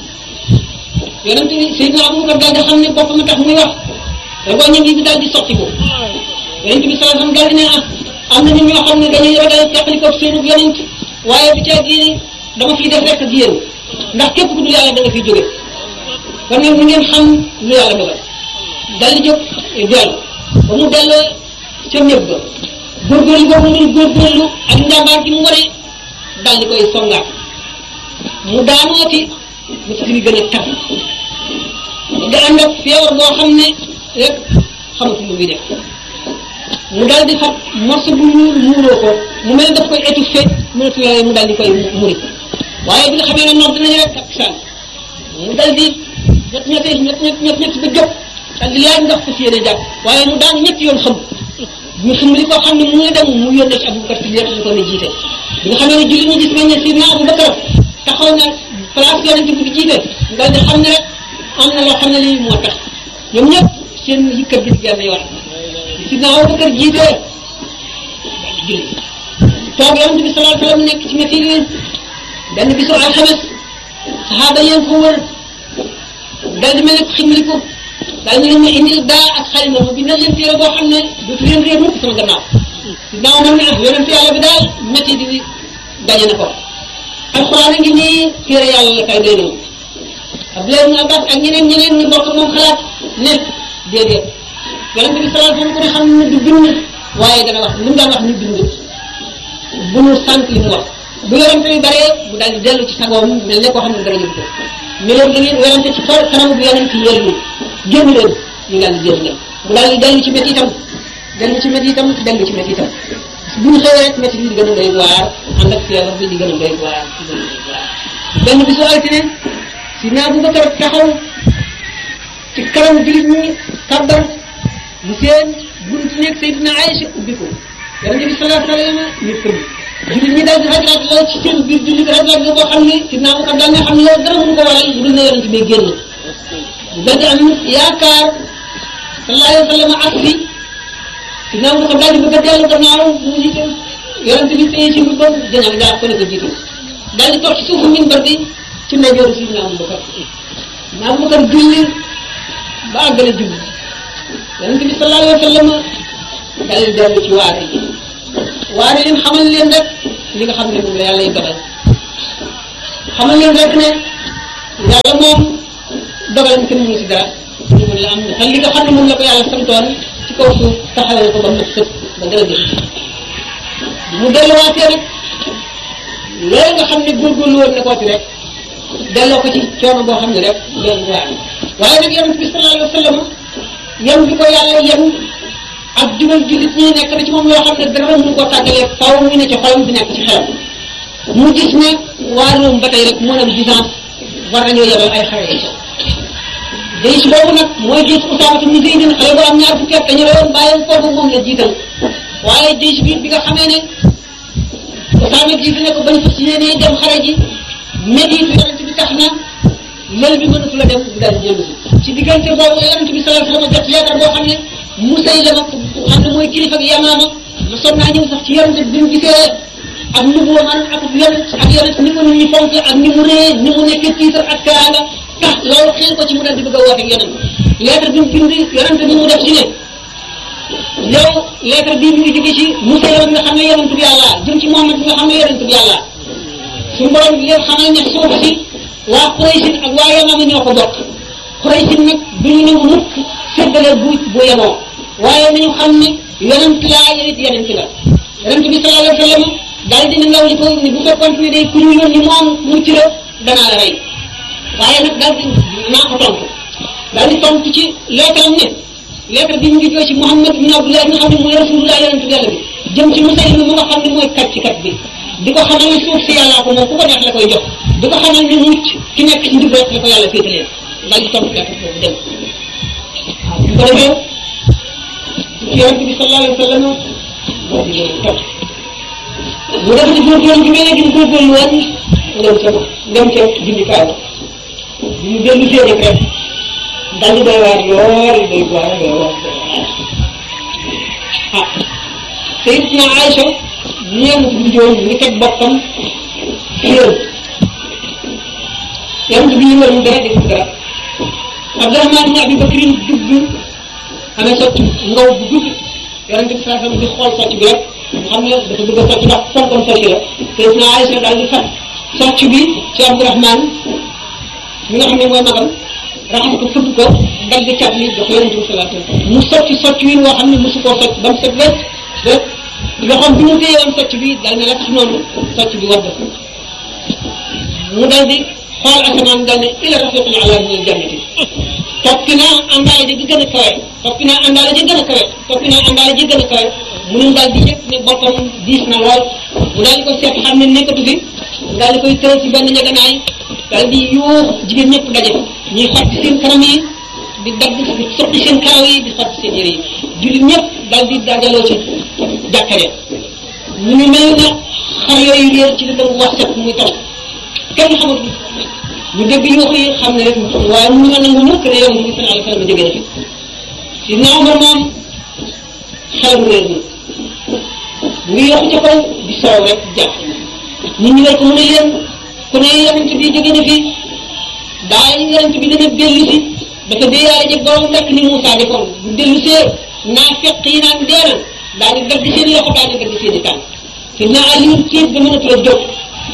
yonent bi Seydina Abubakar daal di xam ne boppam a tax muy wax rek ñu ngi daal di sotti ko yonent bi sallallahu alayhi wa sallam daal di ne ah am na nit ñoo xam ne dañuy ragal teqali ko seen yonent waaye bi ca diine dama fiy def rek ak yéen ndax képp ku dul yàlla da nga fiy jóge kon nag mu ngeen xam lu yàlla dogal dal di jóg dellu ba mu delloo ca néeg ba góorgóorlu boobu mu góorgóorlu ak njàmbaar gi mu wane dal di koy songaat mu daanooti mu fi gën a tar nga ànd ak feebar boo xam ne rek xamatu lu muy def mu daal di fab morceau bu ñuul muuroo ko mu mel daf koy étouffé mënatu yooyu mu daal di koy muri waaye bi nga xamee ne noor dinañu rek ak saan mu daal di ñett ñett ñett ñett ñett ñett ba jóg daal di laaj ndox fas yéene jàpp waaye mu daan ñetti yoon xam ñu xam li koo xam ne mu ngi dem mu yónnee ci Abubakar si lépp ñu ko ne jiite bi nga xamee ne julli ñu gis nañ ne Sidna Abubakar taxaw na place yonent bi di jiite nga di xam ne rek am na loo xam ne lii moo tax ñoom ñëpp seen yëkkat bi genn yoon Sidna Abubakar jiite julli toog yonent bi sallallahu alayhi wa sallam nekk ci métti yi benn bisu alxames saxaaba yéen ko wër daal di mel ne ximliku daal ñu leen ma indil daa ak xalima mu bindal leen téere boo xam ne dootu leen réer mukk sama gannaaw Sidna Omar ne ah yonent yàlla bi daal métti di daje na ko alxuraan a ngi nii téere yàlla la kay doy nañu Abdoulaye ibn Abbas ak ñeneen ñeneen ñu bokk moom xalaat ne déedéet yonent bi sallallahu alayhi wa sallam ko ne xam ne du bind waaye dana wax li mu daan wax ñu bind bu ñu sant li mu wax bu yorante bi baree bu daal di dellu ci sagoom mel ne koo xam ne dara jëm ko ñu leen da ngeen werante ci xol kanam bu yonent yéen ñi génn leen ñu daal di génn leen mu daal di dellu ci métti itam dellu ci métti itam dellu ci métti itam bu ñu xëyee rek métti bi di gën a doy waar ànd ak feebar bi di gën a doy waar di gën a doy waar benn bisu altine si naa Abubakar taxaw ci kanam jullit ñi kàbbar mu seen buntu nekk Seydina Aïcha ubbi ko yonent bi sallallahu alayhi wa sallam ñu tëdd jullit ñi daal di rajlaat la ci seen biir jullit rajlaat la boo xam ne Seydina Abubakar daal nga xam ne loolu dara mënu ko waral lu dul ne yonent bi génn daal di am yaakaar sallallahu alayhi wa sallam asri Seydina Abubakar daal di bëgg a dellu gannaaw mu jiite yonent bi téye ci mbibbam jañal jaar ko ne ko jiitu daal di toog ci suufu minbar bi ci ndeyjooru Seydina Abubakar na Abubakar julli ba àggale julli yonent bi sallallahu alayhi wa sallam dal dellu ci waare yi waare leen xamal leen rek li nga xam ne moom la yàlla yi dogal xamal leen rek ne yàlla moom dogalam kenn mënu si dara ñu mën la am na te li nga xam ne moom la ko yàlla santoon ci kaw suuf taxawal ko ba mu sëpp ba dara jëf mu delluwaatee rek loolu nga xam ne góorgóorlu woon na koo ci rek delloo ko ci coono boo xam ne rek loolu waa waaye nag yonent bi sallallahu alayhi wa sallam yan bi ko yàlla yan ak jubal jullit ñi nekk na ci moom loo xam ne dara mënu ko tàggalee faw mu ne ci xolam di nekk ci xelam mu gis ne waa Rome ba tey rek moo am Byzance war nañoo yebal ay xare yi jayis boobu nag mooy jayis Usaama ibn Zayd xale bu am ñaar fukki at dañu rewoon bàyyam foofu moom la jiital waaye jayis bi bi nga xamee ne Usaama jiitu ne ko bañ fas yéenee dem xare ji méditu yonent bi tax na lël bi mënatu la dem bu daal di jëlu si ci diggante boobu yonent bi sallallahu alayhi wasallam jot leetar boo xam ne Musaylama xam ne mooy kilifa ak Yamaama ma son naa ñëw sax ci yonent bi mu gisee ak nubuwa man ak yonent ak yonent ni ko nit ñi fonk ak ni mu rëy ni mu nekkee tiitar ak kaanga tax loolu xëy ko ci mu daal di bëgg a woote ak yonent lettre bi mu bind yonent bi mu def ci ne yow lettre bii mi ngi jóge ci Musaylama bi nga xam ne yonent bi yàlla jëm ci Muhammad bi nga xam ne yonent bi yàlla suñu borom bi leen xamal ne suuf si waa Quraysin ak waa Yamama ñoo ko bokk Quraysin nag du ñu nangu mukk séddale bu bu yemoo waaye nañu xam ne yonent laa yow it yonent la yonent bi sallallahu alayhi wa sallam daal dina ndaw li ko ni bu fekkoon ne day ku ñu yónni moom mucc la danaa la rey waaye nag daal di naa ko tontu daal di tontu ci leetaram ne lettre bi mu ngi jóge ci Muhammad bin Abdullah nga xam ne mooy rasulullah yonent yàlla bi jëm ci Musaylima mu nga xam ne mooy kàccikat bi di ko xamal ne suuf si yàllaa ko moom ku ko neex la koy jox di ko xamal ne mucc ki nekk ci njub rek la ko yàlla féetalee daal di tontu lettre boobu dem waaw bu ko defee yonent bi sallallahu alayhi wa sallam moo di leen topp mu def ci góorgóorlu bi mel ne gi mu góorgóorlu woon dem ca dem ca jundikaay ba bi mu dellu see rek rek daal di doy waar lool doy waar lool ah Sayyidatuna Aïcha ñeent bu joon ngi teg boppam xéer yonent bi yëngal mu dara deful dara Abdurahmaan ibn Abi Bakrin dugg amee socc ngaw bu dugg yonent bi saa di xool socc bi rek xam ne dafa bëgg a socc ndax fonkoon socc la Sayyidatuna Aïcha daal di fat socc bi ci Abdurahmaan mi nga xam ne mooy magam raxas ko fëgg ko dagg cat li jox yonent bi sallallahu alayhi wasallam mu socc socc wi woo xam ne mosu koo socc ba mu set wecc ba loxoom bi mu téye woon socc bi dal ne la tax noonu socc bi wadd mu dal di xool asamaan dal ne ila rafiqil ala min aljannati toppi naa àndaale ji gën a kawe toppi naa àndaale ji gën a kawe toppi naa àndaale ji gën a kawe mu ne daal di yëg ne boppam diis na lool mu daal di ko seet xam ne nekkatu fi daal di koy tëral ci benn ñeganaay daal di yuux jigéen ñëpp daje ñuy xotti seen kanam yi di dagg di sotti seen karaw yi di xotti seen yére yi jullit ñëpp daal di dajaloo ci jàkkare ñu ngi mel na xar yooyu réer ci li dem wax set muy taw kenn xamatu ñu dégg yuux yi xam ne rek waaye mu nga nangu mukk ne yow bi sallallahu alayhi wasallam jóge na fi si na Umar moom xelam réer na mu ngi yokk ca kaw di soow rek jàpp nit ñi war ko mën a yéen ku ne yonent bi jóge na fi daay yonent bi dana dellu si dafa déeyaale jeg borom nekk ni Moussa defoon bu dellu see naa fekk yi naan deena daal di dagg seen loxo daal di dagg seen i tànk si naa Aliou tiit ba mënatu la jóg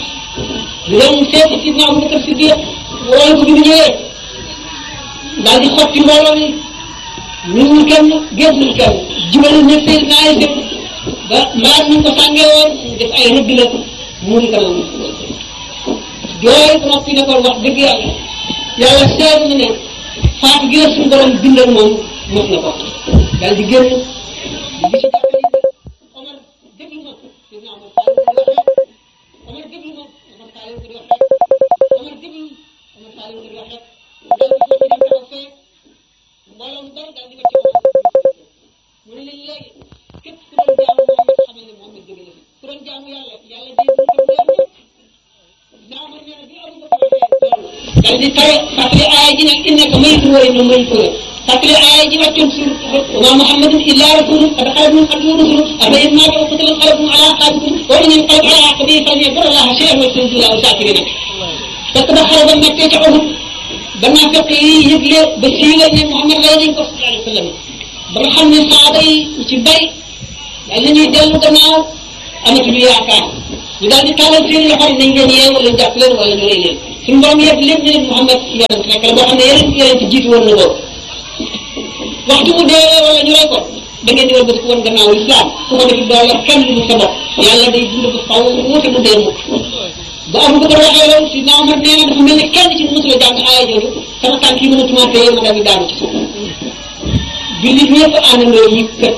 ñu dem seeti si naa Abubakar Siddiq wala ko bi mu ñëwee daal di xotti mbooloo mi ñun ñu kenn génn kenn jubal ne seen naay def ba mbaar ñu ko sàngee woon def ay rëdd la mu ngi kanam jooy ko noppi ne ko wax dëgg yàlla yàlla seet na ne faatu gi la suñu borom bindal moom mos na ko daal di génn di gis Omar déglu ma dina Omar Omar déglu ma Omar Saliou ko di wax rek Omar déglu Omar Saliou ko di wax rek daal di ko dem taxaw fee mbooloo mu bari daal di ko ci mu ne leen léegi képp ku doon jaamu Muhammad xamal ne Muhammad jóge na fi ku doon jaamu yàlla yàlla dee bu tam leer ñëpp naa ma nee na bi Abu Bakar waxee loolu daal di tare fàttali aaya ji nag innaka mayitun wa innahum mayituun fàttali aaya ji wàccoon sur wa ma Muhammadun illa rasulun qad xalat min qablihi rusul afa in maata aw qutila inqalabtum ala aqabikum wa in yanqalib ala aqibihi falan yadurra Allaha shay'an wa sayajzi Allahu shaakiriin fekk ba xare ba mettee ca Uhud gannaaw fekk yi yëgle ba siiwal ne Muhammad lay nañ ko sallallahu alayhi wa sallam ba nga xam ne saaba yi ñu ci bari daal la ñuy dellu gannaaw amatuñu yaakaar ñu daal di tàllal seen loxo nañ leen yee wala jàpp leen wala ñu rey leen suñu borom yëpp lépp ñu ne Muhammad yonent rek la boo xam ne yeneen yonent jiitu woon na ko waxtu mu dee wala ñu rey ko da ngeen di war bëgg woon gannaaw islam su ko defee doo yor kenn lu sa bopp yàlla day dund ba faw wuute mu dee mukk ba Abu Bakar waxee loolu si naa Omar nee na dafa mel ni kenn ci mosula jàng aaya jooju sama tànk yi mënatuma téye ma daal di daanu ci suuf jullit ñëpp àndandoo yi kët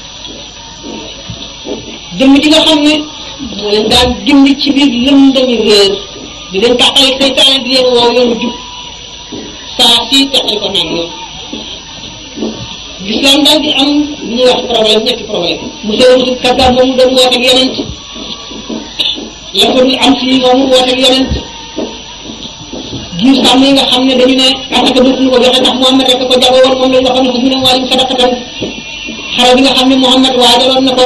jëmm ji nga xam ne moo leen daan gindi ci biir lëndami réer di leen tàqale seytaane di leen woo yoonu jub saa si teqal ko naan yoon l'islam daal di am lu ñuy wax problème ñetti problème mu sewutu kaddaab moomu doon woote ak yonent la ko am si moomu woote ak yonent giir sàmm yi nga xam ne dañu ne asaka dootuñu ko joxe ndax Muhammad rek ko jago woon moom lañ waxoon ne ko mu ne wàllum sadaqatan xare bi nga xam ne Muhammad waajaloon na ko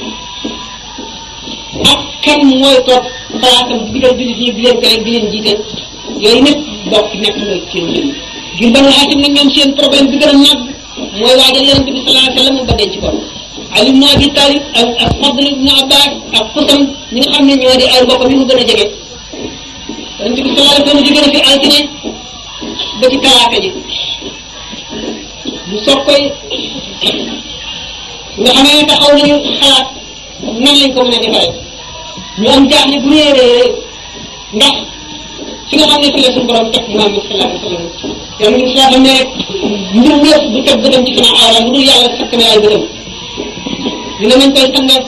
ak kan mooy toog palaasam digal jullit ñi di leen tere di leen jiite yooyu ñëpp bokk nekk na seen jëm ngir banu Haasim nag ñoom seen problème bi gën a màgg mooy waajal yonente bi sallallahu alayhi wa sallam ba denc ko Ali ibn Abi Talib ak ak Fadl ibn Abbas ak Xusam ñi nga xam ne ñoo di ay mbokk mi mu gën a jege yonente bi sallallahu alayhi wa sallam jóge na fi altine ba ci talaata ji mu soog koy nga xamee ne taxaw nañu xalaat nan lañ ko mën a defaree ñu am jaaxle bu réeree ndax fi nga xam ne fi la suñu borom teg Muhammad sallallahu alayhi wa sallam yàlla ñu saa ne rek mbirum yëpp bu teg bëtam ci sama aawla mu dul yàlla sakk na ay bëtam ñu ne nañ koy sangal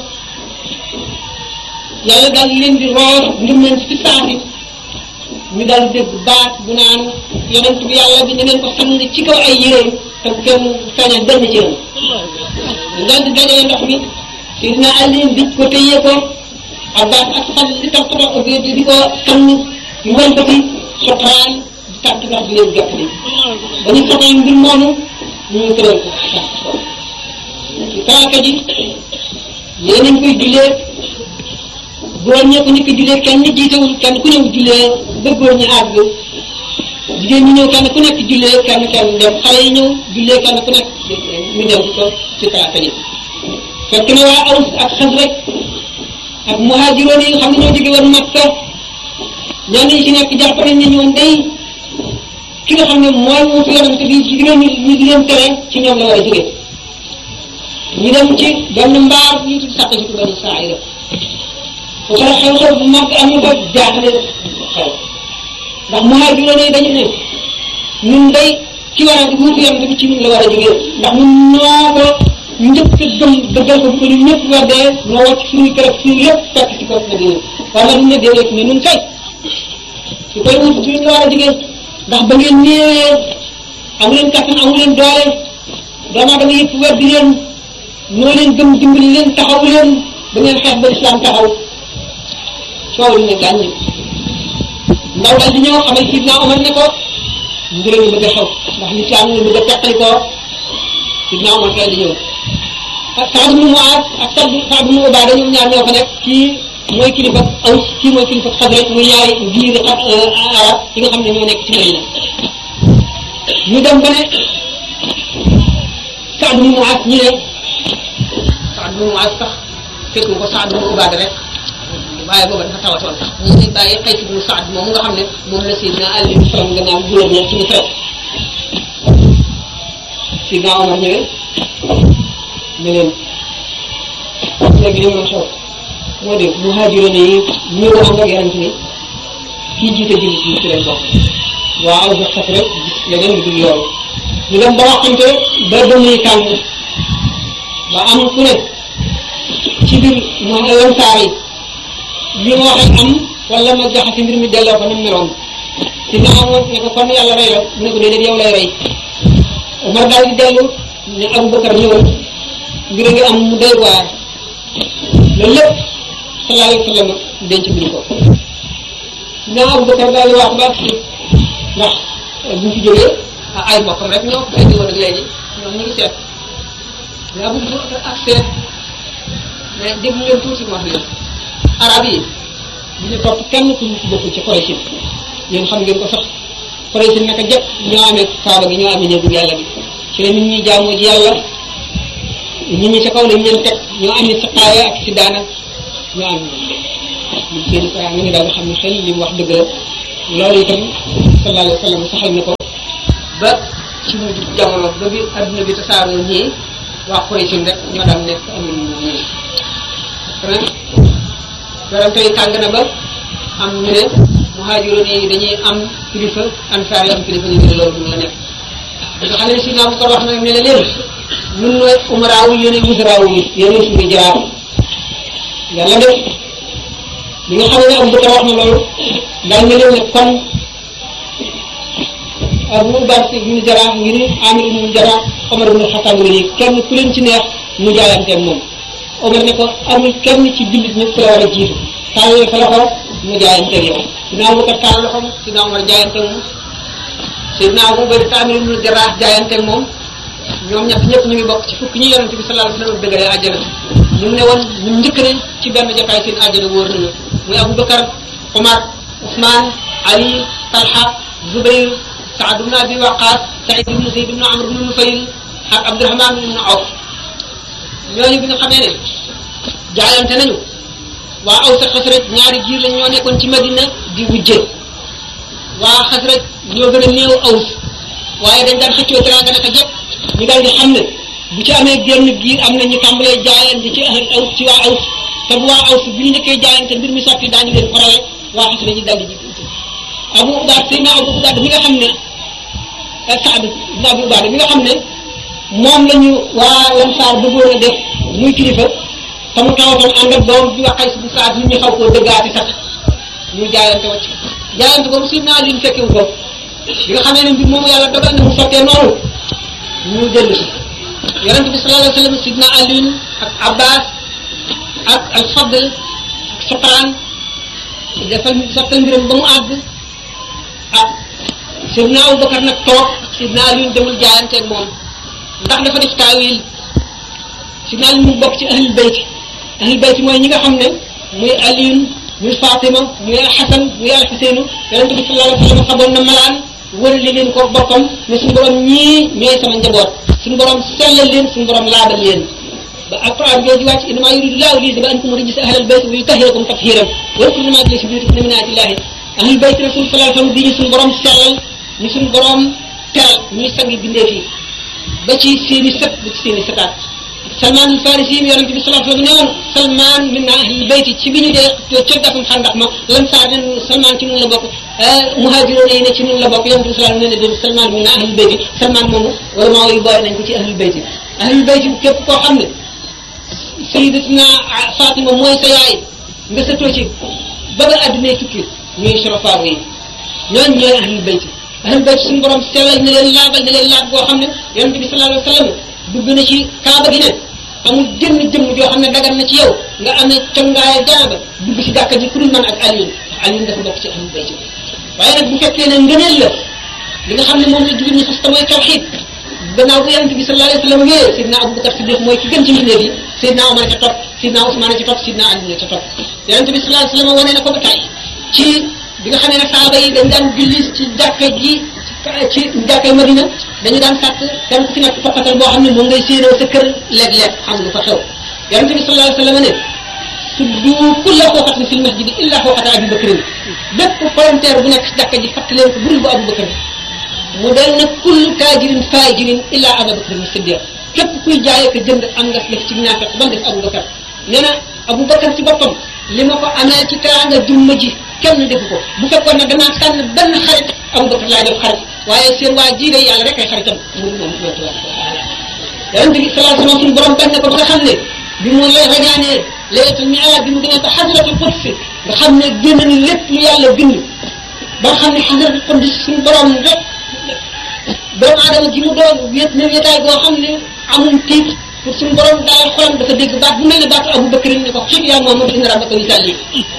yàlla daal leen di roor ndim leen ci saasi ñu daal dégg baat bu naan yonent bi yàlla bi ñu leen ko sang ci kaw ay yéreem te kenn feeñal benn cëram ñu daal di dajale ndox mi Sidina Ali bi ko téye ko Abbas ak Fadl di tax tax di di ko sang ñu wan ko ci soxraan di tàtt ndax di leen jot li ba ñu soxla mbir moomu ñu tëral ko ci talaata ji yéen nañ koy jullee góor ñee ko njëkk jullee kenn jiitewul kenn ku ñëw jullee ba góor ñi àgg jigéen ñi ñëw kenn ku nekk jullee kenn kenn dem xale yi ñëw jullee kenn ku nekk ñu dem ko ci talaata ji fekk na waa Aws ak Xasraj ak muhaajiroon yi nga xam ne ñoo jóge woon Makka ñenn ñi ci nekk jàpp nañ ne ñoom day ki nga xam ne mooy wuutu yonent bi ci diggante ñu di leen tere ci ñoom la war a jóge ñu dem ci benn mbaar ñu tudd sàq ci ko benn saa yi bu ko xew-xew bu mag am ñu ko jaaxle xew ndax muhaajiroon yi dañu ne ñun day ci war a wuutu yonent bi ci ñun la war a jóge ndax ñun ñoo ko njëkk a gëm dëggal ko bu ko ñun ñëpp weddee ñoo wàcc suñuy kër ak suñu lépp fekk ci kaw nag yéen waaye nag ñu ne déedéet mais ñun kay su koy wut ci ñu war a jigéen ndax ba ngeen néewee amu leen kattan amu leen doole doomu aadama yëpp weddi leen ñoo leen gëm dimbali leen taxaw leen ba ngeen xeex ba islam taxaw coow li ne gàññ ndaw daal di ñëw xamal Sidna Omar ne ko mbir mi bëgg a xew ndax l'islam ñu bëgg a teqali ko Sidna Omar kay di ñëw ak Saad ibn Muaaz ak Saad Saad ibn Ubaada ñoom ñaar ñoo fa nekk kii mooy kilifa Aws kii mooy kilifa Xasraj muy ñaari biir arab yi nga xam ne ñoo nekk ci Madina ñu dem ba ne Saad ibn Muaaz ñu ne Saad ibn Muaaz sax fekku ko Saad ibn Ubaada rek waaye booba dafa tawatoon sax ñu ngi bàyyi Qays ibn Saad moom nga xam ne moom la Sidna Ali faram gannaaw gouverneur ci Misra Sidna Omar ñëwee ne leen léegi li mu xew moo di muhaajiroon yi ñëw ànd ak yonent ni kii jiite jullit ñi ci leen bokk waaw ba xas rek gis leneen lu dul loolu ñu dem ba waxante ba dënn yi tàng ba am ku ne ci biir mu lansaar yi li ma waxee am wala ma jaxasi mbir mi delloo ko ni mu meloon si na amoon ne ko kon yàlla rey la mu ne ko déedéet yow lay rey Omar daal di dellu ne Aboubacar ñëwal mbir a ngi am mu doy waar loolu lépp sallallahu alayhi wa sallam denc buñ ko naa Aboubacar daal di wax ba si ndax buñ fi jógee ay mbokkam rek ñoo ko indi woon ak léegi ñoom ñu ngi seet mais Aboubacar ak seet mais déglu leen tuuti ma wax leen arab yi bu ñu topp kenn ku ñu ci bokkul ci Quraysh yéen xam ngeen ko sax Quraysh naka jëpp ñoo amee kaaba gi ñoo amee néegu yàlla bi ci la nit ñi jaamoo ji yàlla nit ñi ca kaw lañ leen teg ñoo amee saqaaya ak si daana ñoo am ñu seen ko nga ñu daal di xam ne xel li mu wax dëgg la loolu itam sallallahu alayhi wa sallam saxal na ko ba ci mujj jamono ba bi adduna bi tasaaroo ñii waa Quraysh rek ñoo daan nekk amul ñii kon werante yi tàng na ba am ñu ne muhaajiroon yi dañuy am kilifa ansaar yi am kilifa ñu ne loolu mun la nekk nga xam ne si naa bu ko wax nag ne la leen ñun nooy umaraawu yéenay wusaraawu yi yéenay suñu jaraaf yàlla def li nga xam ne am bu ko wax na loolu daal ne leen ne kon Abu Bakr ibnu Jaraax ngi ni Amir ibnu Jaraax Omar ibnu Xattaab ngi nii kenn ku leen ci neex mu jaayanteeg moom Omar ne ko amul kenn ci jullit ñëpp ku la war a jiitu tàllal sa loxo mu jaayanteeg yow Sidna Abu Bakar tàllal loxo Sidna Omar jaayanteeg moom Sidna Abu Bakar Amir ibnu Jaraax jaayanteeg moom ñoom ñett ñëpp ñu ngi bokk ci fukki ñi yonente bi sallallahu alayhi wa sallam dëggalee àjjana ñu ne woon ñu njëkk ne ci benn jotaay seen àjjana wóor nañu muy Abu Bakar Omar Ousmane Ali Talha Zubayr Saad ibn Abi Waqaas Saïd ibn Zayd ibn Amr ibn Nufayl ak Abdurahman ibn Awf ñooñu bi nga xamee ne jaayante nañu waa Aws ak Xasraj ñaari giir lañ ñoo nekkoon ci Madina di wujje waa Xasraj ñoo gën a néew Aws waaye dañ daan xëccoo teraanga naka jëpp ñu daal di xam ne bu ci amee génn giir am na ñu tàmbalee jaayante ci ahl Aws ci waa Aws te bu waa Aws bu ñu njëkkee jaayante mbir mi sotti daañu leen farale waa Xasraj yi daal di jiitu Abu Ubaad Seydina Abu Ubaad mi nga xam ne Saad ibn Abi Ubaada mi nga xam ne moom la ñu waa Lansaar bëggoon a def muy kilifa te mu tawatoon ànd ak doom bi waxay si bu Saad nit ñi xaw koo dëggaati sax ñu jaayante wacc jaayante boobu Seydina Ali ñu fekkewu ko bi nga xamee ne mbir moomu yàlla dogal na mu sottee noonu ñu dellu si yonent bi sallallahu alayhi wa sallam Seydina Ali ak Abbas ak al Fadl ak Safraan defal sottal mbiram ba mu àgg ah Seydina Abubakar nag toog Seydina Ali demul jaayanteeg moom ndax dafa def taawil Seydina Ali mu bokk ci ahlul bayt ahlul bayt mooy ñi nga xam ne muy Aliyun muy Fatima muy Xasan muy al Xuseynu yonente bi sallallahu alayhi wa sallam xaboon na malaan wërali leen ko boppam ne suñu borom ñii ñooy sama njaboot suñu borom sellal leen suñu borom laabal leen ba alquran jooju wàcc innama yuridu llahu li yuzhiba ankum rijsa ahlal bayt wa yutahhirakum tathiran wadkuru ma fi buyutikum min ayatillahi ahlul bayt rasul sallallahu alayhi wa sallam di ñu suñu borom sellal ñu suñu borom teral ñuy sangi bindee fii ba ci seeni sët ba ci seeni sëtaat Salman al Farisi yi yonente bi sallallahu alayhi wa sallam ne woon Salman min ahlil bayti ci bi ñu dee ca gàttum xandax ma lan saa ne Salman ci nun la bokk muhajiroon yi ne ci nun la bokk yonente bi sallallahu alayhi wa sallam ne Salman min ahlil bayti Salman moomu wala maa yi boole nañ ko ci ahlil bayti ahlil bayti képp koo xam ne sayyidatuna Fatima mooy sa yaay nga sëtoo ci ba nga addunay tukki ñuy sorofaaru yi ñooñu ñooy ahlul bayt ahlul bayt suñu borom sellal na leen laabal na leen laab boo xam ne yonent bi sallallahu alayhi wa sallam dugg na ci kaaba gi ne amul jëmm jëmm joo xam ne dagan na ci yow nga amee congaay jaaba dugg ci gàkka ji ku dul man ak Alioune Alioune dafa bokk ci ahlul bayt waaye nag bu fekkee ne ngëneel la li nga xam ne moom la jullit ñi fas te mooy tawxiid gannaaw bu yonent bi sallallahu alayhi wa sallam wéyee Seydina Abubakar Siddiq mooy ki gën ci mbindeef yi Seydina Omar ca topp Seydina Ousmane ca topp Seydina Ali ca topp yonent bi sallallahu alayhi wa sallam wane na ko ba tey ci bi nga xam ne saaba yi dañ daan julli ci jàkka ji ci jàkka Madina dañu daan sàkk kenn ku ci nekk fokkatal boo xam ne moom ngay séenoo sa kër léeg-léeg xam lu fa xew yonent bi sallallahu alayhi wa sallam ne tuddu kulla fooxatin fil masjidi illa fooxata Abi Bakrin bépp volontaire bu nekk ci jàkka ji fàttali leen ko budul bu Abu Bakr mu del nag kullu taajirin faajirin illa Abu Bakrin Siddiq képp kuy jaayee ko jënd am nga def ci naafeq ba def Abu Bakar nee na Abu Bakar ci boppam li ma ko amee ci teraanga jumma ji kenn defu ko bu fekkoon ne danaa tànn benn xarit Abu Bakar laay def xarit waaye seen waa jii de yàlla rek ay xaritam mu moom mooy tabaraka wa taala yonent bi sallallahu alayhi wa sallam suñu borom bañ na ko ba nga xam ne bi mu lay rañaanee laylatul mi'raaj bi mu gën a ko xasratul quds nga xam ne génn ni lépp lu yàlla bind ba nga xam ne xasratul quds suñu borom rek doomu aadama ji mu doon wéet ne wéetaay boo xam ne amul tiit pour suñu borom daal xolam dafa dégg baat bu mel ne baatu Abu Bakr ne ko xib yaa Muhammad inna rabbaka yusalli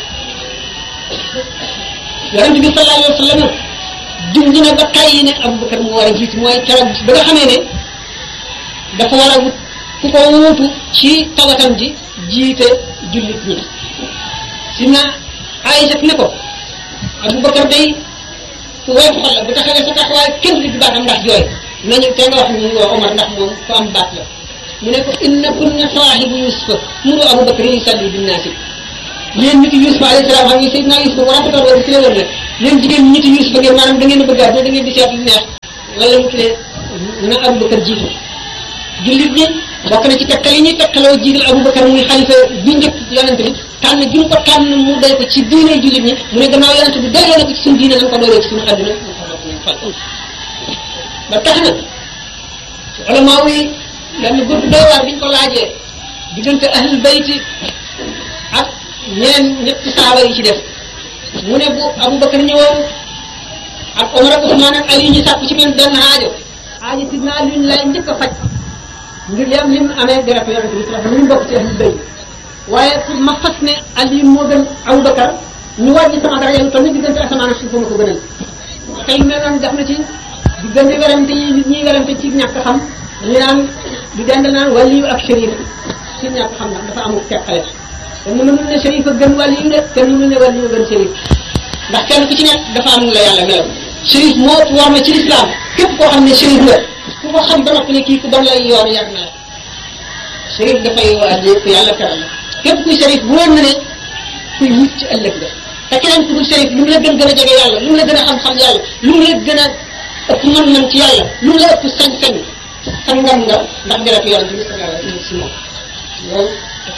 yonent bi sallallahu alayhi wa sallam junj na ba tàyyi ne Abu Bakr mu war a jiitu mooy keroog ba nga xamee ne dafa war a wut ku ko wuutu ci tawatam ji jiite jullit ñi si na Aïcha ne ko Abu Bakr day ku woyof xol la bu taxawee sa taxawaay kenn du baatam ndax jooy nañu te nga wax ñu woo Omar ndax moom ku am baat la mu ne ko inna kunna saahibu yusufa muru abu bakar yusalli binnaasi yéen nit yusufa alayhi salaam xam nga Seydina yusufa bu rafetoon woon si la woon nag yéen jigéen ñi nit yusufa ngeen maanaam da ngeen a bëgg a da ngeen di seet lu neex wala mu tuddee na abu bakar jiitu jullit ñi bokk na ci tekkal yi ñuy tekkaloo jiital abu bakar muy xalifa bi njëkk yonente bi tànn gi mu ko tànn mu doy ko ci diine jullit ñi mu ne gannaaw yonente bi doyloo na ko ci suñu diine nañ ko doyloo ci suñu àdduna ba tax na ulama yi benn gudd doy waar biñ ko laajee diggante ahlul bayti ak ñeneen ñetti saaba yi ci def mu ne bu Abubakar ñëwoon ak Omar ak Usmaan ak Ali ñu sàpp ci benn benn aajo aajo sidna Ali lay njëkk a faj ngir yam lim amee deret yonente bi sallallahu alayhi wasallam ñu bokk ci ahlul bayt waaye pour ma fas ne Ali moo gën Abubakar ñu wàññi sama dara yàlla toll ni diggante asamaan ak suuf ma ko gënal te yu mel noonu def na ci diggante werante yi nit ñi werante ci ñàkk xam ñu naan di dend naan waliyu ak shérif ci ñàkk xam ndax dafa amul teqale te mënu ne shérif a gën waliyu de te mënu ne waliyu a gën shérif ndax kenn ku ci nekk dafa am la yàlla melaw shérif moo war na ci lislaam képp koo xam ne shérif la ku ko xam ba noppi ne kii ku bon lay yoon yàgg na la shérif dafay waajee ku yàlla teral la képp kuy shérif bu woon na ne kuy mucc ci ëllëg la te keneen ku dul shérif lu mu la gën gën a jege yàlla lu mu la gën a xam-xam yàlla lu mu la gën a ëpp mën-mën ci yàlla lu mu la ëpp sañ-sañ sa ngam nga ndax deret yonente bi sallallahu alayhi wa sallam loolu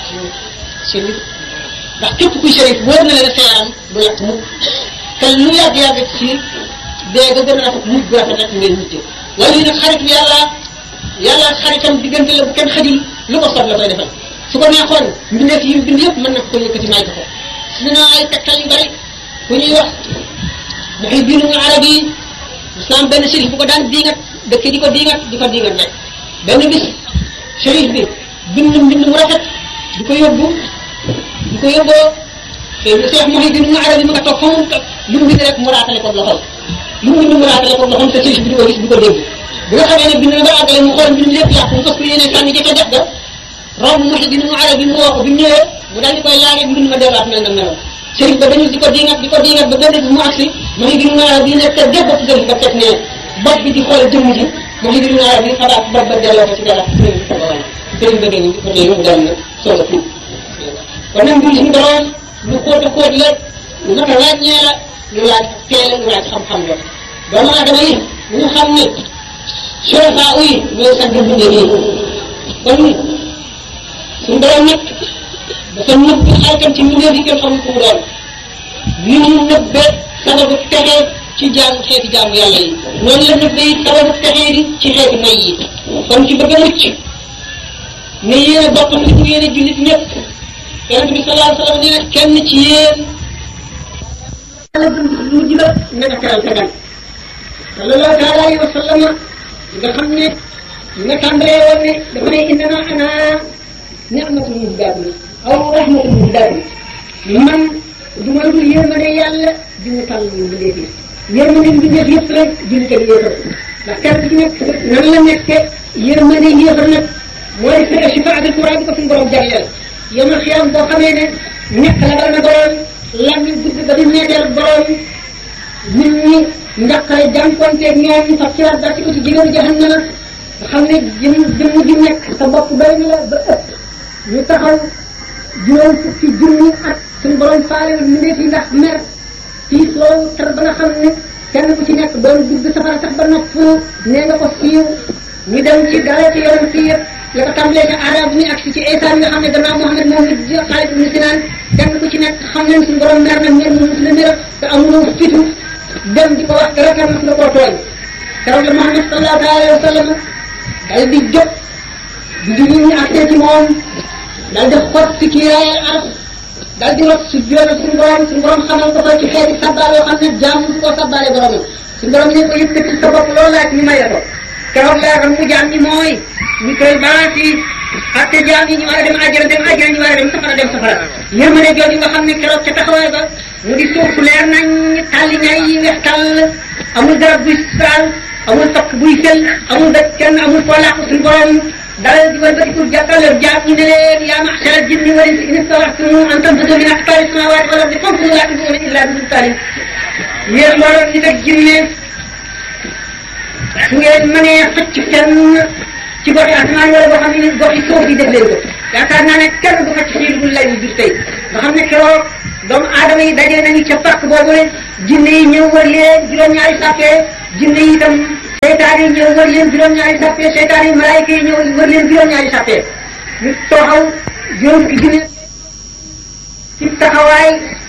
shérif ndax képp kuy shérif wóor na leen sa yaram du lakk mukk te lu yàgg-yàgg ci dee ga gën a rafet mujj bu rafet rek ngeen mujjee wala yi nag xarit bi yàlla yàlla xaritam diggante la bu kenn xajul lu ko sob la koy defal su ko neexoon mbindeef yi bind yëpp mën na ko yëkkati may ko ko dina ay tegtal yu bari ku ñuy wax Muhyiddin Arabi yi islam benn shérif bu ko daan diingat dëkk di ko diingat di ko diingat rek benn bis shérif bi bind mbind mu rafet di ko yóbbu di ko yóbboo te Cheikh Muhyiddin Arabi mu nga toog fa mu toog lu mu bind rek mu raatale ko loxoom lu mu bind mu raatale ko loxoom te shérif bi di ko gis di ko dégg bi nga xamee ne bind na ba àggale mu xool mbind lépp yàqu mu fas ko yéene sànni ca ca def ga romb Muhyiddin Arabi mu woo ko bi mu ñëwee mu daal di koy laajee mbind ma delluwaat mel na meloon sëriñ ba dañu di ko diingat di ko diingat ba benn bi mu agsi ma ngi gën a bi nekk def bopp sëriñ ba teg ne bopp bi di xool jëmm ji ma ngi gën a bi xalaat bopp ba delloo ko ci dara sëriñ bi ko wàññi sëriñ ba dañu ko dee mu dem na soog a tuub kon nag mbir suñu borom lu xóot a xóot la lu mat a ràññee la lu laaj teel lu laaj xam-xam la doomu aadama yi ñu xam ne surafa yi ñooy sax di bindee nii kon suñu borom nag dafa nëbb xaritam ci mbindeef yi kenn xamul ku mu doon ni mu nëbbe sababu texe ci jaamu xeeti jaamu yàlla yi noonu la nëbbe it sababu texe di ci xeeti may yi kon ci bëgg a mucc ne yéen a bokk li mu yéen a jullit ñëpp yonent bi sallallahu alayhi wa sallam nee na kenn ci yéen yàlla mujj la na nga teral sa gan sallallahu taala alayhi wa sallam nga xam ne nga tàmbalee woon ne dafa ne innama ana ni'matun muhdaatun aw rahmatul muhdaatun man du ma dul yërmande yàlla di mu tàll ñu mbindeef yi yërmande mbindeef yëpp rek jullit ak yéefar ndax kenn ci nekk nan la nekke yërmande yéefar nag mooy fere shifaatul kubra bi ko suñu borom jagleel yomal xiyam boo xamee ne ñett la bari na borom lan ñu gudd ba di neeteel borom nit ñi njaqare jànkonteeg ñoom fas ci waat ci ko ci jigéenu jahannama nga xam ne jëm jëmm ji nekk sa bopp doy na la ba ëpp ñu taxaw juróom fukki junni at suñu borom faalewul mbindeef yi ndax mer fii soow tar ba nga xam ne kenn ku ci nekk doon dugg safara sax ba nopp nee nga ko siiw ñu dem ci dara ci yoon fii yëpp la ko tàmbalee ci arab ni ak si ci Isa nga xam ne gannaaw Muhammad moom it Xaalid ibn Sinaan kenn ku ci nekk xam leen suñu borom mer na mer mu la mer te amuloo fitu dem di ko wax dara kenn mos nga koo tooñ keroog la Muhammad sallallahu alayhi wa sallam dal di jóg di di ñu accès ci moom dal di xot ci kiiraayal arab dal di rot su joona suñu borom suñu borom xamal ko ko ci xeeti sabbaal yoo xam ne jaam su koo sabbaale borom suñu borom ne ko yëkkati sa bopp loolu laaj ñu may la ko keroog laa xam mu jaam ñi mooy ñu koy baasi atte jaam yi ñu war a dem àjjana dem àjjana ñu war a dem safara dem safara yërmande jooju nga xam ne keroog ca taxawaay ba mu di suuf su leer nañ tàlli ñay yi weex tàll amul garab buy saal amul fakk buy sel amul dëkk kenn amul foo làq suñu borom dalal di wëlbatiku jàkkaarloo jaam ñi ne leen yaa maxshara jinni wal insi in istata'tum an tanfudu min aqtaari samaawaati wal ardi fanfudu laa tanfuduuna illaa bi sultaanin yéen mbooloo nit ak jinne su ngeen mënee xëcc fenn ci goxi asamaan wala boo xam ne goxi suuf yi def leen ko yaakaar naa ne kenn du xëcc fii dul lay jur tey nga xam ne keroog doomu aadama yi dajee nañu ca parc boobu le jinne yi ñëw wër leen juróom-ñaari sàppee jinne yi itam seytaan yi ñëw wër leen juróom-ñaari sàppee seytaan yi malaayika yi ñëw wër leen juróom-ñaari sàppee ñu tooxaw juróom fukki junne ci taxawaay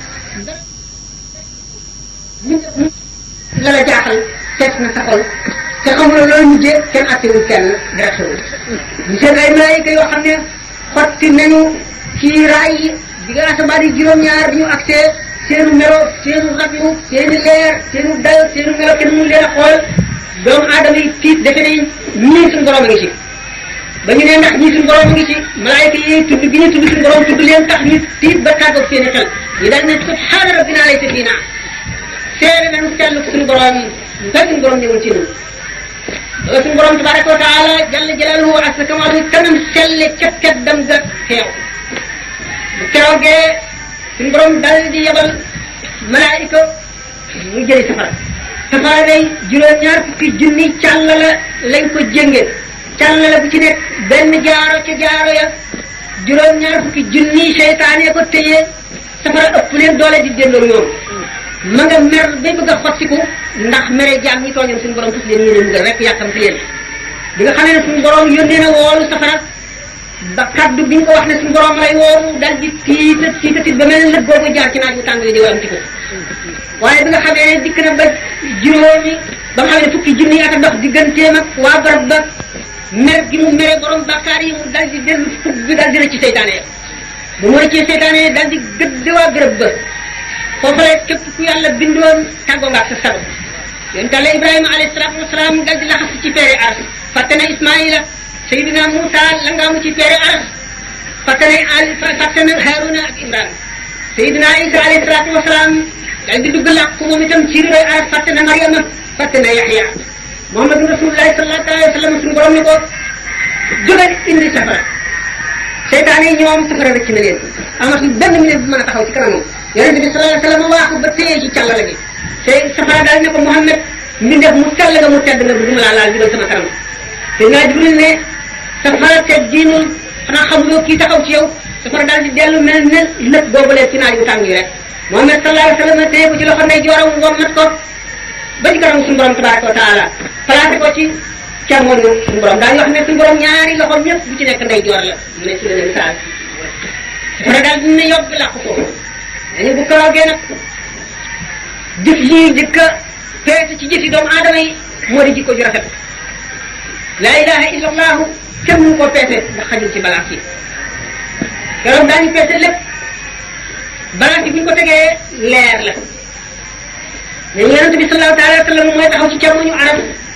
la la jaaxal seet na sa xol te xamuloo loolu mujjee kenn attewul kenn direction ñu seen ay malaayika yoo xam ne xotti nañu ci raay yi bi nga asamaan yi juróom-ñaar bi ñu accès seenu melo seenu raglu seeni leer seenu dayo seenu melo kenn mënu leen a xool doomu aadama yi tiit defe nañ ñii suñu borom a ngi ci ba ñu ne ndax ñii suñu borom a ngi ci malaayika yi tudd gi ñu tudd suñu borom tudd leen tax ñu tiit ba tàggoog seeni xel ñu daal ne subhaana rabbina laysa fiina seere nañu sell suñu borom ba suñu borom ñëwul ci ñun loolu suñu borom tabaraka wa taala jalla jalaaluhu ak sa kamaalu kanam selle cat cat dam ga teew bu keroogee suñu borom dal di yebal malaayika mu jëli safara safara day juróom-ñaar fukki junni càll la lañ ko jënge càll la bu ci nekk benn jaaro ca jaaro ya juróom-ñaar fukki junni seytaane ko téye safara ëpp leen doole di delloo ñoom ma nga mer ba bëgg a xottiku ndax mere jaam ñi tooñoon suñu borom fas leen yéene mugal rek yàkkamti leen bi nga xamee ne suñu borom yónnee na woolu safara ba kaddu bi ñu ko wax ne suñu borom lay woowu dal di tiita tiita tiit ba mel ne lëg boobu jaar ci naaj bu tàng di wam ci ko waaye bi nga xamee ne dikk na ba juróomi ba nga xam ne fukki junni ak a dox digganteem ak waa barab ba mer gi mu mere borom bakkaar yi mu dal di dellu fukk bi dal di rëcc seytaane ya bu mu rëccee seytaane ya dal di gëdd waa bërëb ba foofu la képp ku yàlla bindoon tàggoo nga ak sa sago yonent Yàlla Ibrahima alayhi salaatu wasalaam dal di laxas ci peere aras fàtte na Ismaïla Seydina Moussa la ngaamu ci peere aras fàtte na Ali fàtte na Haruna ak Imran Seydina Isa alayhi salaatu wasalaam dal di dugg làq moom itam ci ridoy aras fàtte na Mariama fàtte na Yaxya Muhammadu Rasulullahi sallallahu alayhi wa sallam suñu borom ni ko jógal indi safara seytaane yi ñoom safara rëcc na leen amatul benn minute bu mën a taxaw ci kanamam yonente bi sallallahu alayhi wa sallam waaxu ba téye ci càllala gi te safara daal ne ko Muhammad mbindeef mu sell nga mu tedd nga bu duma laa laal jubal sama kanam te naa Jibril ne safara te diinul xanaa xamuloo kii taxaw ci yow safara daal di dellu mel ne lëpp boobu leen ci naaj bu tàng yi rek Muhammad sallallahu alayhi wa sallam téye ko ci loxo ndey jooram wommat ko ba ci kanam suñu borom tabaraka wa taala placé ko ci càmmoñu suñu borom daañu wax ne suñu borom ñaari loxoom ñëpp bu ci nekk ndey joor la mu ne ci la misaal safara daal dina yóbbu làqu foofu dañu bu karoogee nag jëf yi jëkk a peese ci jëfi doomu aadama yi moo di jikko ju rafet laa ilaha illa allahu kenn mënu koo peese ndax xajul ci balance yi keroog daañu peese lépp balance yi bu ñu ko tegee leer la mais yonente bi sallallahu taala wa sallam mooy taxaw ci càmmoñu arab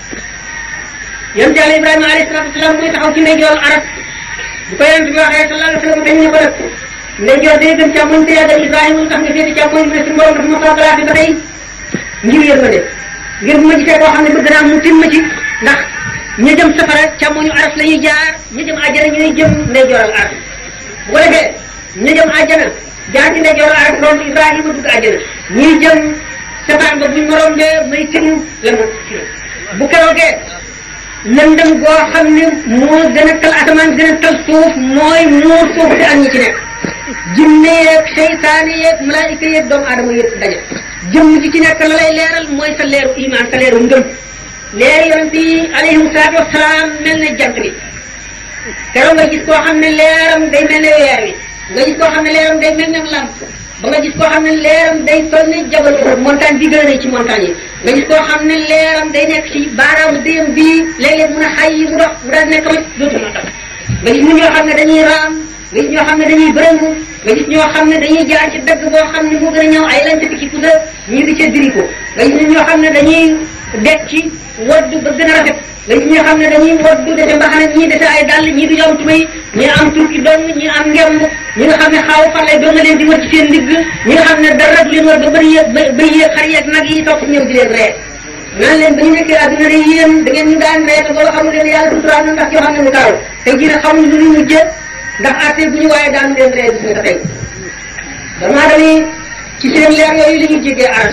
yonente yàlla ibrahima alayhi salatu wasalaam mooy taxaw ci ndeyjoor arab bu ko yonente bi waxee sallallahu alayhi wa sallam dañ ne ko nag ndeyjoor day gën càmmoñ te yàggal ibrahima lu tax nga féete càmmoñ mu ne suñu borom dafa ma faa placé ba tey ngir yërmande ngir bu ma gisee koo xam ne bëgg naa mu tin ma ci ndax ña jëm safara càmmoñu aras la ñuy jaar ña jëm àjjana ñooy jëm ndeyjooral aras bu ko defee ña jëm àjjana jaar ci ndeyjooral aras romb ibrahima dugg àjjana ñuy jëm safaan ba buñ morom de may tinu la mu bu keroogee lëndëm goo xam ne moo gën a tal asamaan gën a tal suuf mooy muur suuf si ak ñi ci nekk jinne yeeg seytaane yeeg malaayika yeeg doomu aadama yëpp daje jëmm ji ci nekk la lay leeral mooy sa leeru iman sa leeru ngëm leer yonent yi alayhim salaatu wasalaam mel ne jant bi keroog nga gis koo xam ne leeram day mel ne weer wi nga gis koo xam ne leeram day mel ne lamp ba nga gis koo xam ne leeram day toll ne jabal montagne bi gën a rëy ci montagne yi nga gis koo xam ne leeram day nekk ci baaraamu déyam bii léeg-léeg mun a xay yi mu dox mu daal nekk ma dootu ma tax nga gis ñoo xam ne dañuy raam nga gis ñoo xam ne dañuy bërëngu nga gis ñoo xam ne dañuy jaar ci dëgg boo xam ne moo gën a ñëw ay lancati ci pusa ñii di ca diriko nga gis ñoo xam ne dañuy dekki waddu ba gën a rafet nga gis ñoo xam ne dañuy waddu dese mbaxana ñii dese ay dàll ñii du am tubay ñii am turki dong ñii am ngemb ñi nga xam ne xaaw fan lay doon nga leen di wër ci seen ndigg ñi nga xam ne dara du leen wër ba bëri yéeg ba yéeg xar yeeg nag yi topp ñëw di leen ree naan leen ba ñu nekkee àdduna de yéen da ngeen ñu daan ree te booba xamul leen yàlla suturaal na ndax yoo xam ne mu kaaw te jii nag xamuñ lu ñu mujjee ndax atte bu ñu waaye daanu leen ree gis nga tey dama dami ci seen leer yooyu la ñuy jéggee aras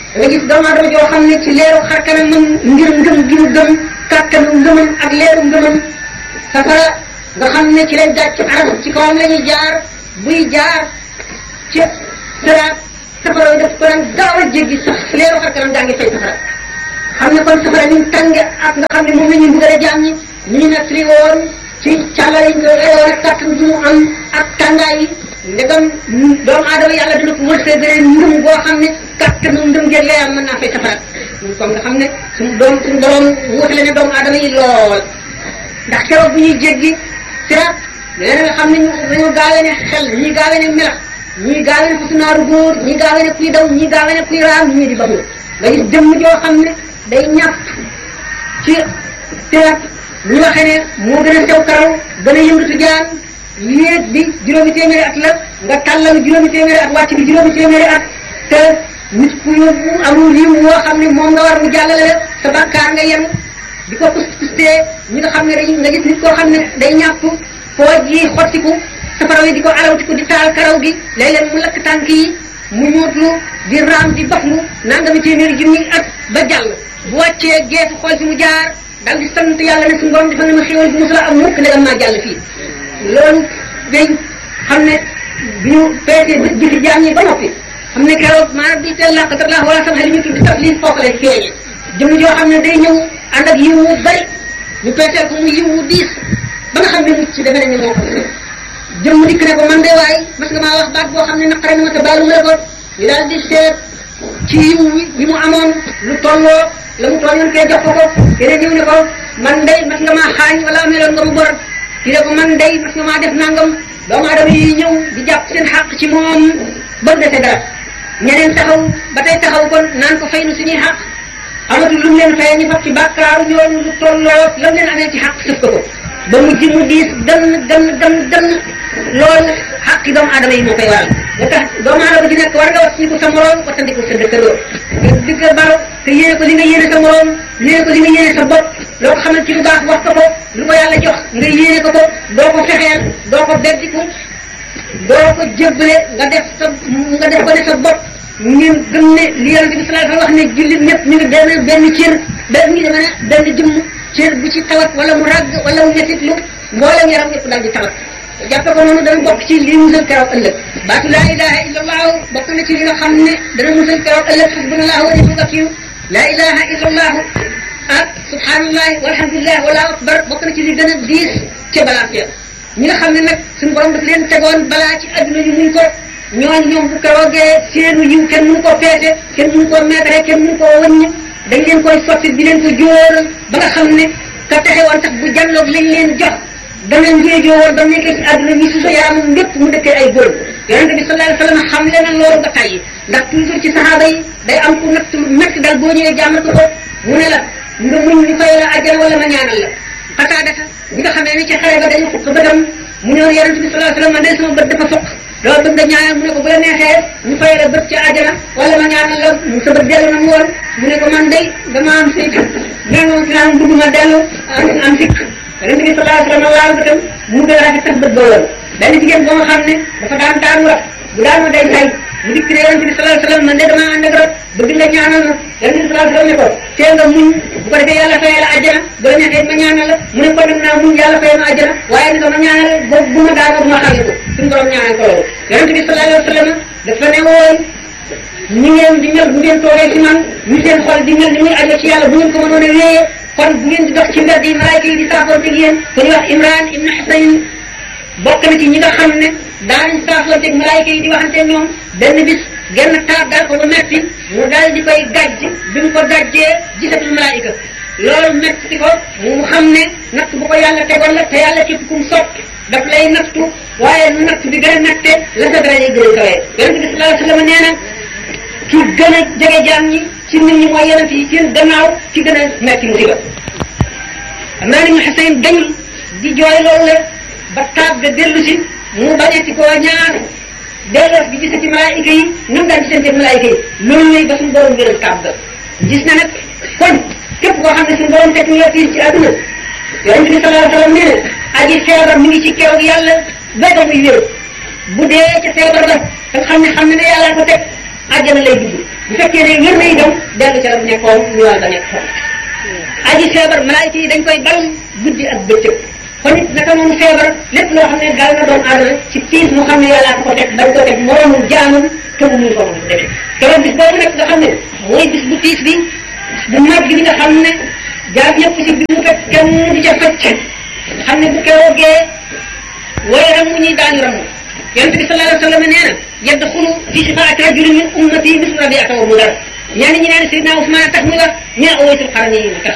nga gis doomu aadama joo xam ne ci leeru xar kanamam ngir ngëm gi mu gëm kàttanu ngëmam ak leeru ngëmam safara nga xam ne ci lay daaj ci aras ci kawam la ñuy jaar buy jaar ci siraat safara yi daf ko daan gaaw a jéggi sax leeru xar kanam daa ngi fay safara xam ne kon safara ni mu tànge ak nga xam ne moom la ñuy mbugale jaam ñi ñu ñu nekk li woon ci càllale yi ñu koy reyoon ak kàttan bi mu am ak tàngaay yi ndegam doomu aadama yàlla dina ko wërsëgale ngëm goo xam ne kàttanu ngëm ngeen leeram mën naa fay safara comme nga xam ne suñu doom suñu borom wutale ne doomu aadama yi lool ndax keroog bu ñuy jéggi siraat leneen nga xam ne ñu dañoo gaawee ne xel ñii gaawee ne melax ñii gaawee ne fasunaaru góor ñii gaawee ne kuy daw ñii gaawee ne kuy raam ñii di baxu nga gis jëmm joo xam ne day ñàpp ci siraat ñu waxee ne moo gën a sew karaw gën a yëngatu jaan yéeg bi juróomi téeméeri at la nga tàllal juróomi téeméeri at wàcc bi juróomi téeméeri at te nit ku yóbbu amul yiw woo xam ne moom nga war mu jàllale la sa bàkkaar nga yem di ko kus kustee ñi nga xam ne dañu nga gis nit koo xam ne day ñàpp pooj yi xottiku safara yi di ko alawtiku di taal karaw gi léeg-léeg mu lakk tànk yi mu ñuutlu di raam di baxlu nangami téeméeri junni at ba jàll bu wàccee geefu xool fi mu jaar daal di sant yàlla ne suñu borom defal na ma xéwal bu musula am mukk ndegam maa jàll fii loolu day xam ne bi ñu peesee bët jëfi jaam ñi ba noppi xam ne keroog maanaam di teel làqatar laa wala sama xel ñu tudd taf lii foofu lay feeñe jëm joo xam ne day ñëw ànd ak yiw wu bari ñu peeseel ko mu yiw wu diis ba nga xam ne mucc defe nañ ne moo ko jëmm dikk ne ko man de waay mas nga maa wax baat boo xam ne naqare na ma te baalu la ko ñu daal di seet ci yiw wi mu amoon lu tolloo la mu tooñoon kee jox ko ko keneen ñëw ne ko man day mas nga maa xaañ wala ameeloon nga mu bor ki ne ko man day mas nga maa def nangam doomu aadama yi ñëw di jàpp seen xàq ci moom ba mu dese dara ñeneen taxaw ba tey taxaw kon naan ko fay nu suñuy xàq amatul lu mu leen fayee ñu fab ci bàkkaaru ñooñu lu tolloo la mu leen amee ci xàq sëf ko ko ba mujj mu diis dënn dënn dënn dënn loolu xàqi doomu aadama yi moo koy waral nga tax doomu aadama ji nekk war nga wattandiku sa moroom wattandiku sa dëkkandoo nga digg baro te yéene ko li nga yéene sa moroom yéene ko li nga yéene sa bopp loo ko xamal ci lu baax wax ko ko lu ko yàlla jox nga yéene ko ko doo ko fexeel doo ko beddiku doo ko jébbale nga def sa nga def ko ne sa bopp ngeen gëm ne li yonente bi sallallahu alayhi wa sallam wax ne jullit ñëpp ñu ngi benn benn cër benn ngi deme ne benn jëmm cër bu ci tawat wala mu ràgg wala mu ñettit lu mboolem yaram yëpp daal di tawat jàppe ko noonu dana bokk ci li musal keroog ëllëg baatu laa ilaha illa allahu bokk na ci li nga xam ne dana musal keroog ëllëg xasbunallahu wa ni'mal wakiil laa ilaha illa allahu ak subhanallahi walhamdulillah wala akbar bokk na ci li gën a diis ca balaa ya ñi nga xam ne nag suñu borom daf leen tegoon balaa ci adduna ñu muñ ko ñooñ ñoom bu keroogee seenu yiw kenn mënu koo peese kenn mënu koo meetare kenn mënu koo wëññ dañ leen koy sotti di leen ko jóoral ba nga xam ne ka texe woon sax bu jàlloog lañ leen jox dana njéejoo woon ba nekkee ci àdduna bi su sa yaramam lépp mu dëkkee ay góor yonente bi sallallahu alayhi wa sallam xam le na loolu ba tàyyi ndax toujours ci saxaaba yi day am ku natt métti dal boo ñëwee jàmmatu ko mu ne la nga muñ ñu fay la ajjana wala ma ñaanal la xataa dafa bi nga xamee ni ci xare ba dañu fukk bëtam mu ne woon yonente bi sallallahu alayhi wa sallam man de sama bët dafa fukk loolu bëgg nga ñaanal mu ne ko bu la neexee ñu fay la bët ci àjjana wala ma ñaanal la sa bët dellu na mu woon mu ne ko man day dama am sikk nee moom si naan bëgg ma dellu am sikk yonente bi sallallahu alayhi wa sallam laal bëtam mu gën a rafet sax bët ba woon benn jigéen boo nga xam ne dafa daan daan wax bu daanoo day say mu dikk ne yonente bi sallallahu alayhi wa sallam man de dama ànd ak rab bëgg nga ñaanal ma yonente bi sallallahu alayhi wa sallam ne ko tee nga muñ bu ko defee yàlla fayee la àjjana bu la neexee ma ñaanal la mu ne ko nag naa muñ yàlla fayee ma àjjana waaye ni ko ma ñaanal ba bu ma daanoo bu ma xàlli ko suñu borom ñaanal ko loolu yonente bi sallallahu alayhi wa sallam dafa ne woon ñi ngeen di mel bu ngeen toogee ci man ñu seen xol di mel ni muy ajo ci yàlla bu ngeen ko mënoon a wéyee kon bu ngeen di dox ci mbedd yi malaayka yi di saafoonteeg yéen ku ñuy wax Imran ibn Husayn bokk na ci ñi nga xam ne daanañ saafoonteeg malaayka yi di waxante ñoom benn bis genn taar daal ko ba metti mu daal di koy gàjj bi mu ko gàjjee gisatul malaayka loolu metti ko mu xam ne natt bu ko yàlla tegoon la te yàlla képp kum sopp daf lay nattu waaye nu natt bi gën a natte la sa dara gën a kawee yonente bi sallallahu alayhi wa sallam nee na ki gën a jege jaam ñi ci nit ñi mooy yonent yi seen gannaaw ci gën a metti musiba xam naa ni mu xasayn dañul di jooy loolu la ba taab ga dellu si mu bañati koo ñaar delloos bi gisati malaayika yi nam daan gisante malaayika yi loolu lay ba suñu borom wéral taab ga gis na nag kon képp koo xam ne suñu borom teg ñu la fii ci àdduna yonent bi sallallahu alayhi wa sallam nee na aji feebar mi ngi ci keroog yàlla ba muy wér bu dee ca feebar ba nga xam ne xam ne ne yàlla ko teg àjjana lay dugg bu fekkee ne wér na itam dellu ca la mu nekkoon ñu war a nekk foofu aji feebar malaayika yi dañ koy balum guddi ak bëccëg kon it naka noonu feebar lépp loo xam ne daal na doomu aadama ci tiis mu xam ne yàllaa ko teg bañ ko teg moroomul jaamam te mu mun ko moom demee keroog bis boobu nag nga xam ne mooy bis bu tiis bi bu mag bi nga xam ne jaam ñëpp ci bi mu fekk kenn du ca fecc xam ne bu keroogee way ramu ñuy daañu ramu yonent bi sallallahu alayhi wa sallam nee na yadxulu fi shifaati rajulin min ummati mislu rabiata wa mudar ñenn ñi naan Seydina Ousmane tax muy wax ñu ne Uwaysul Qarni yi tax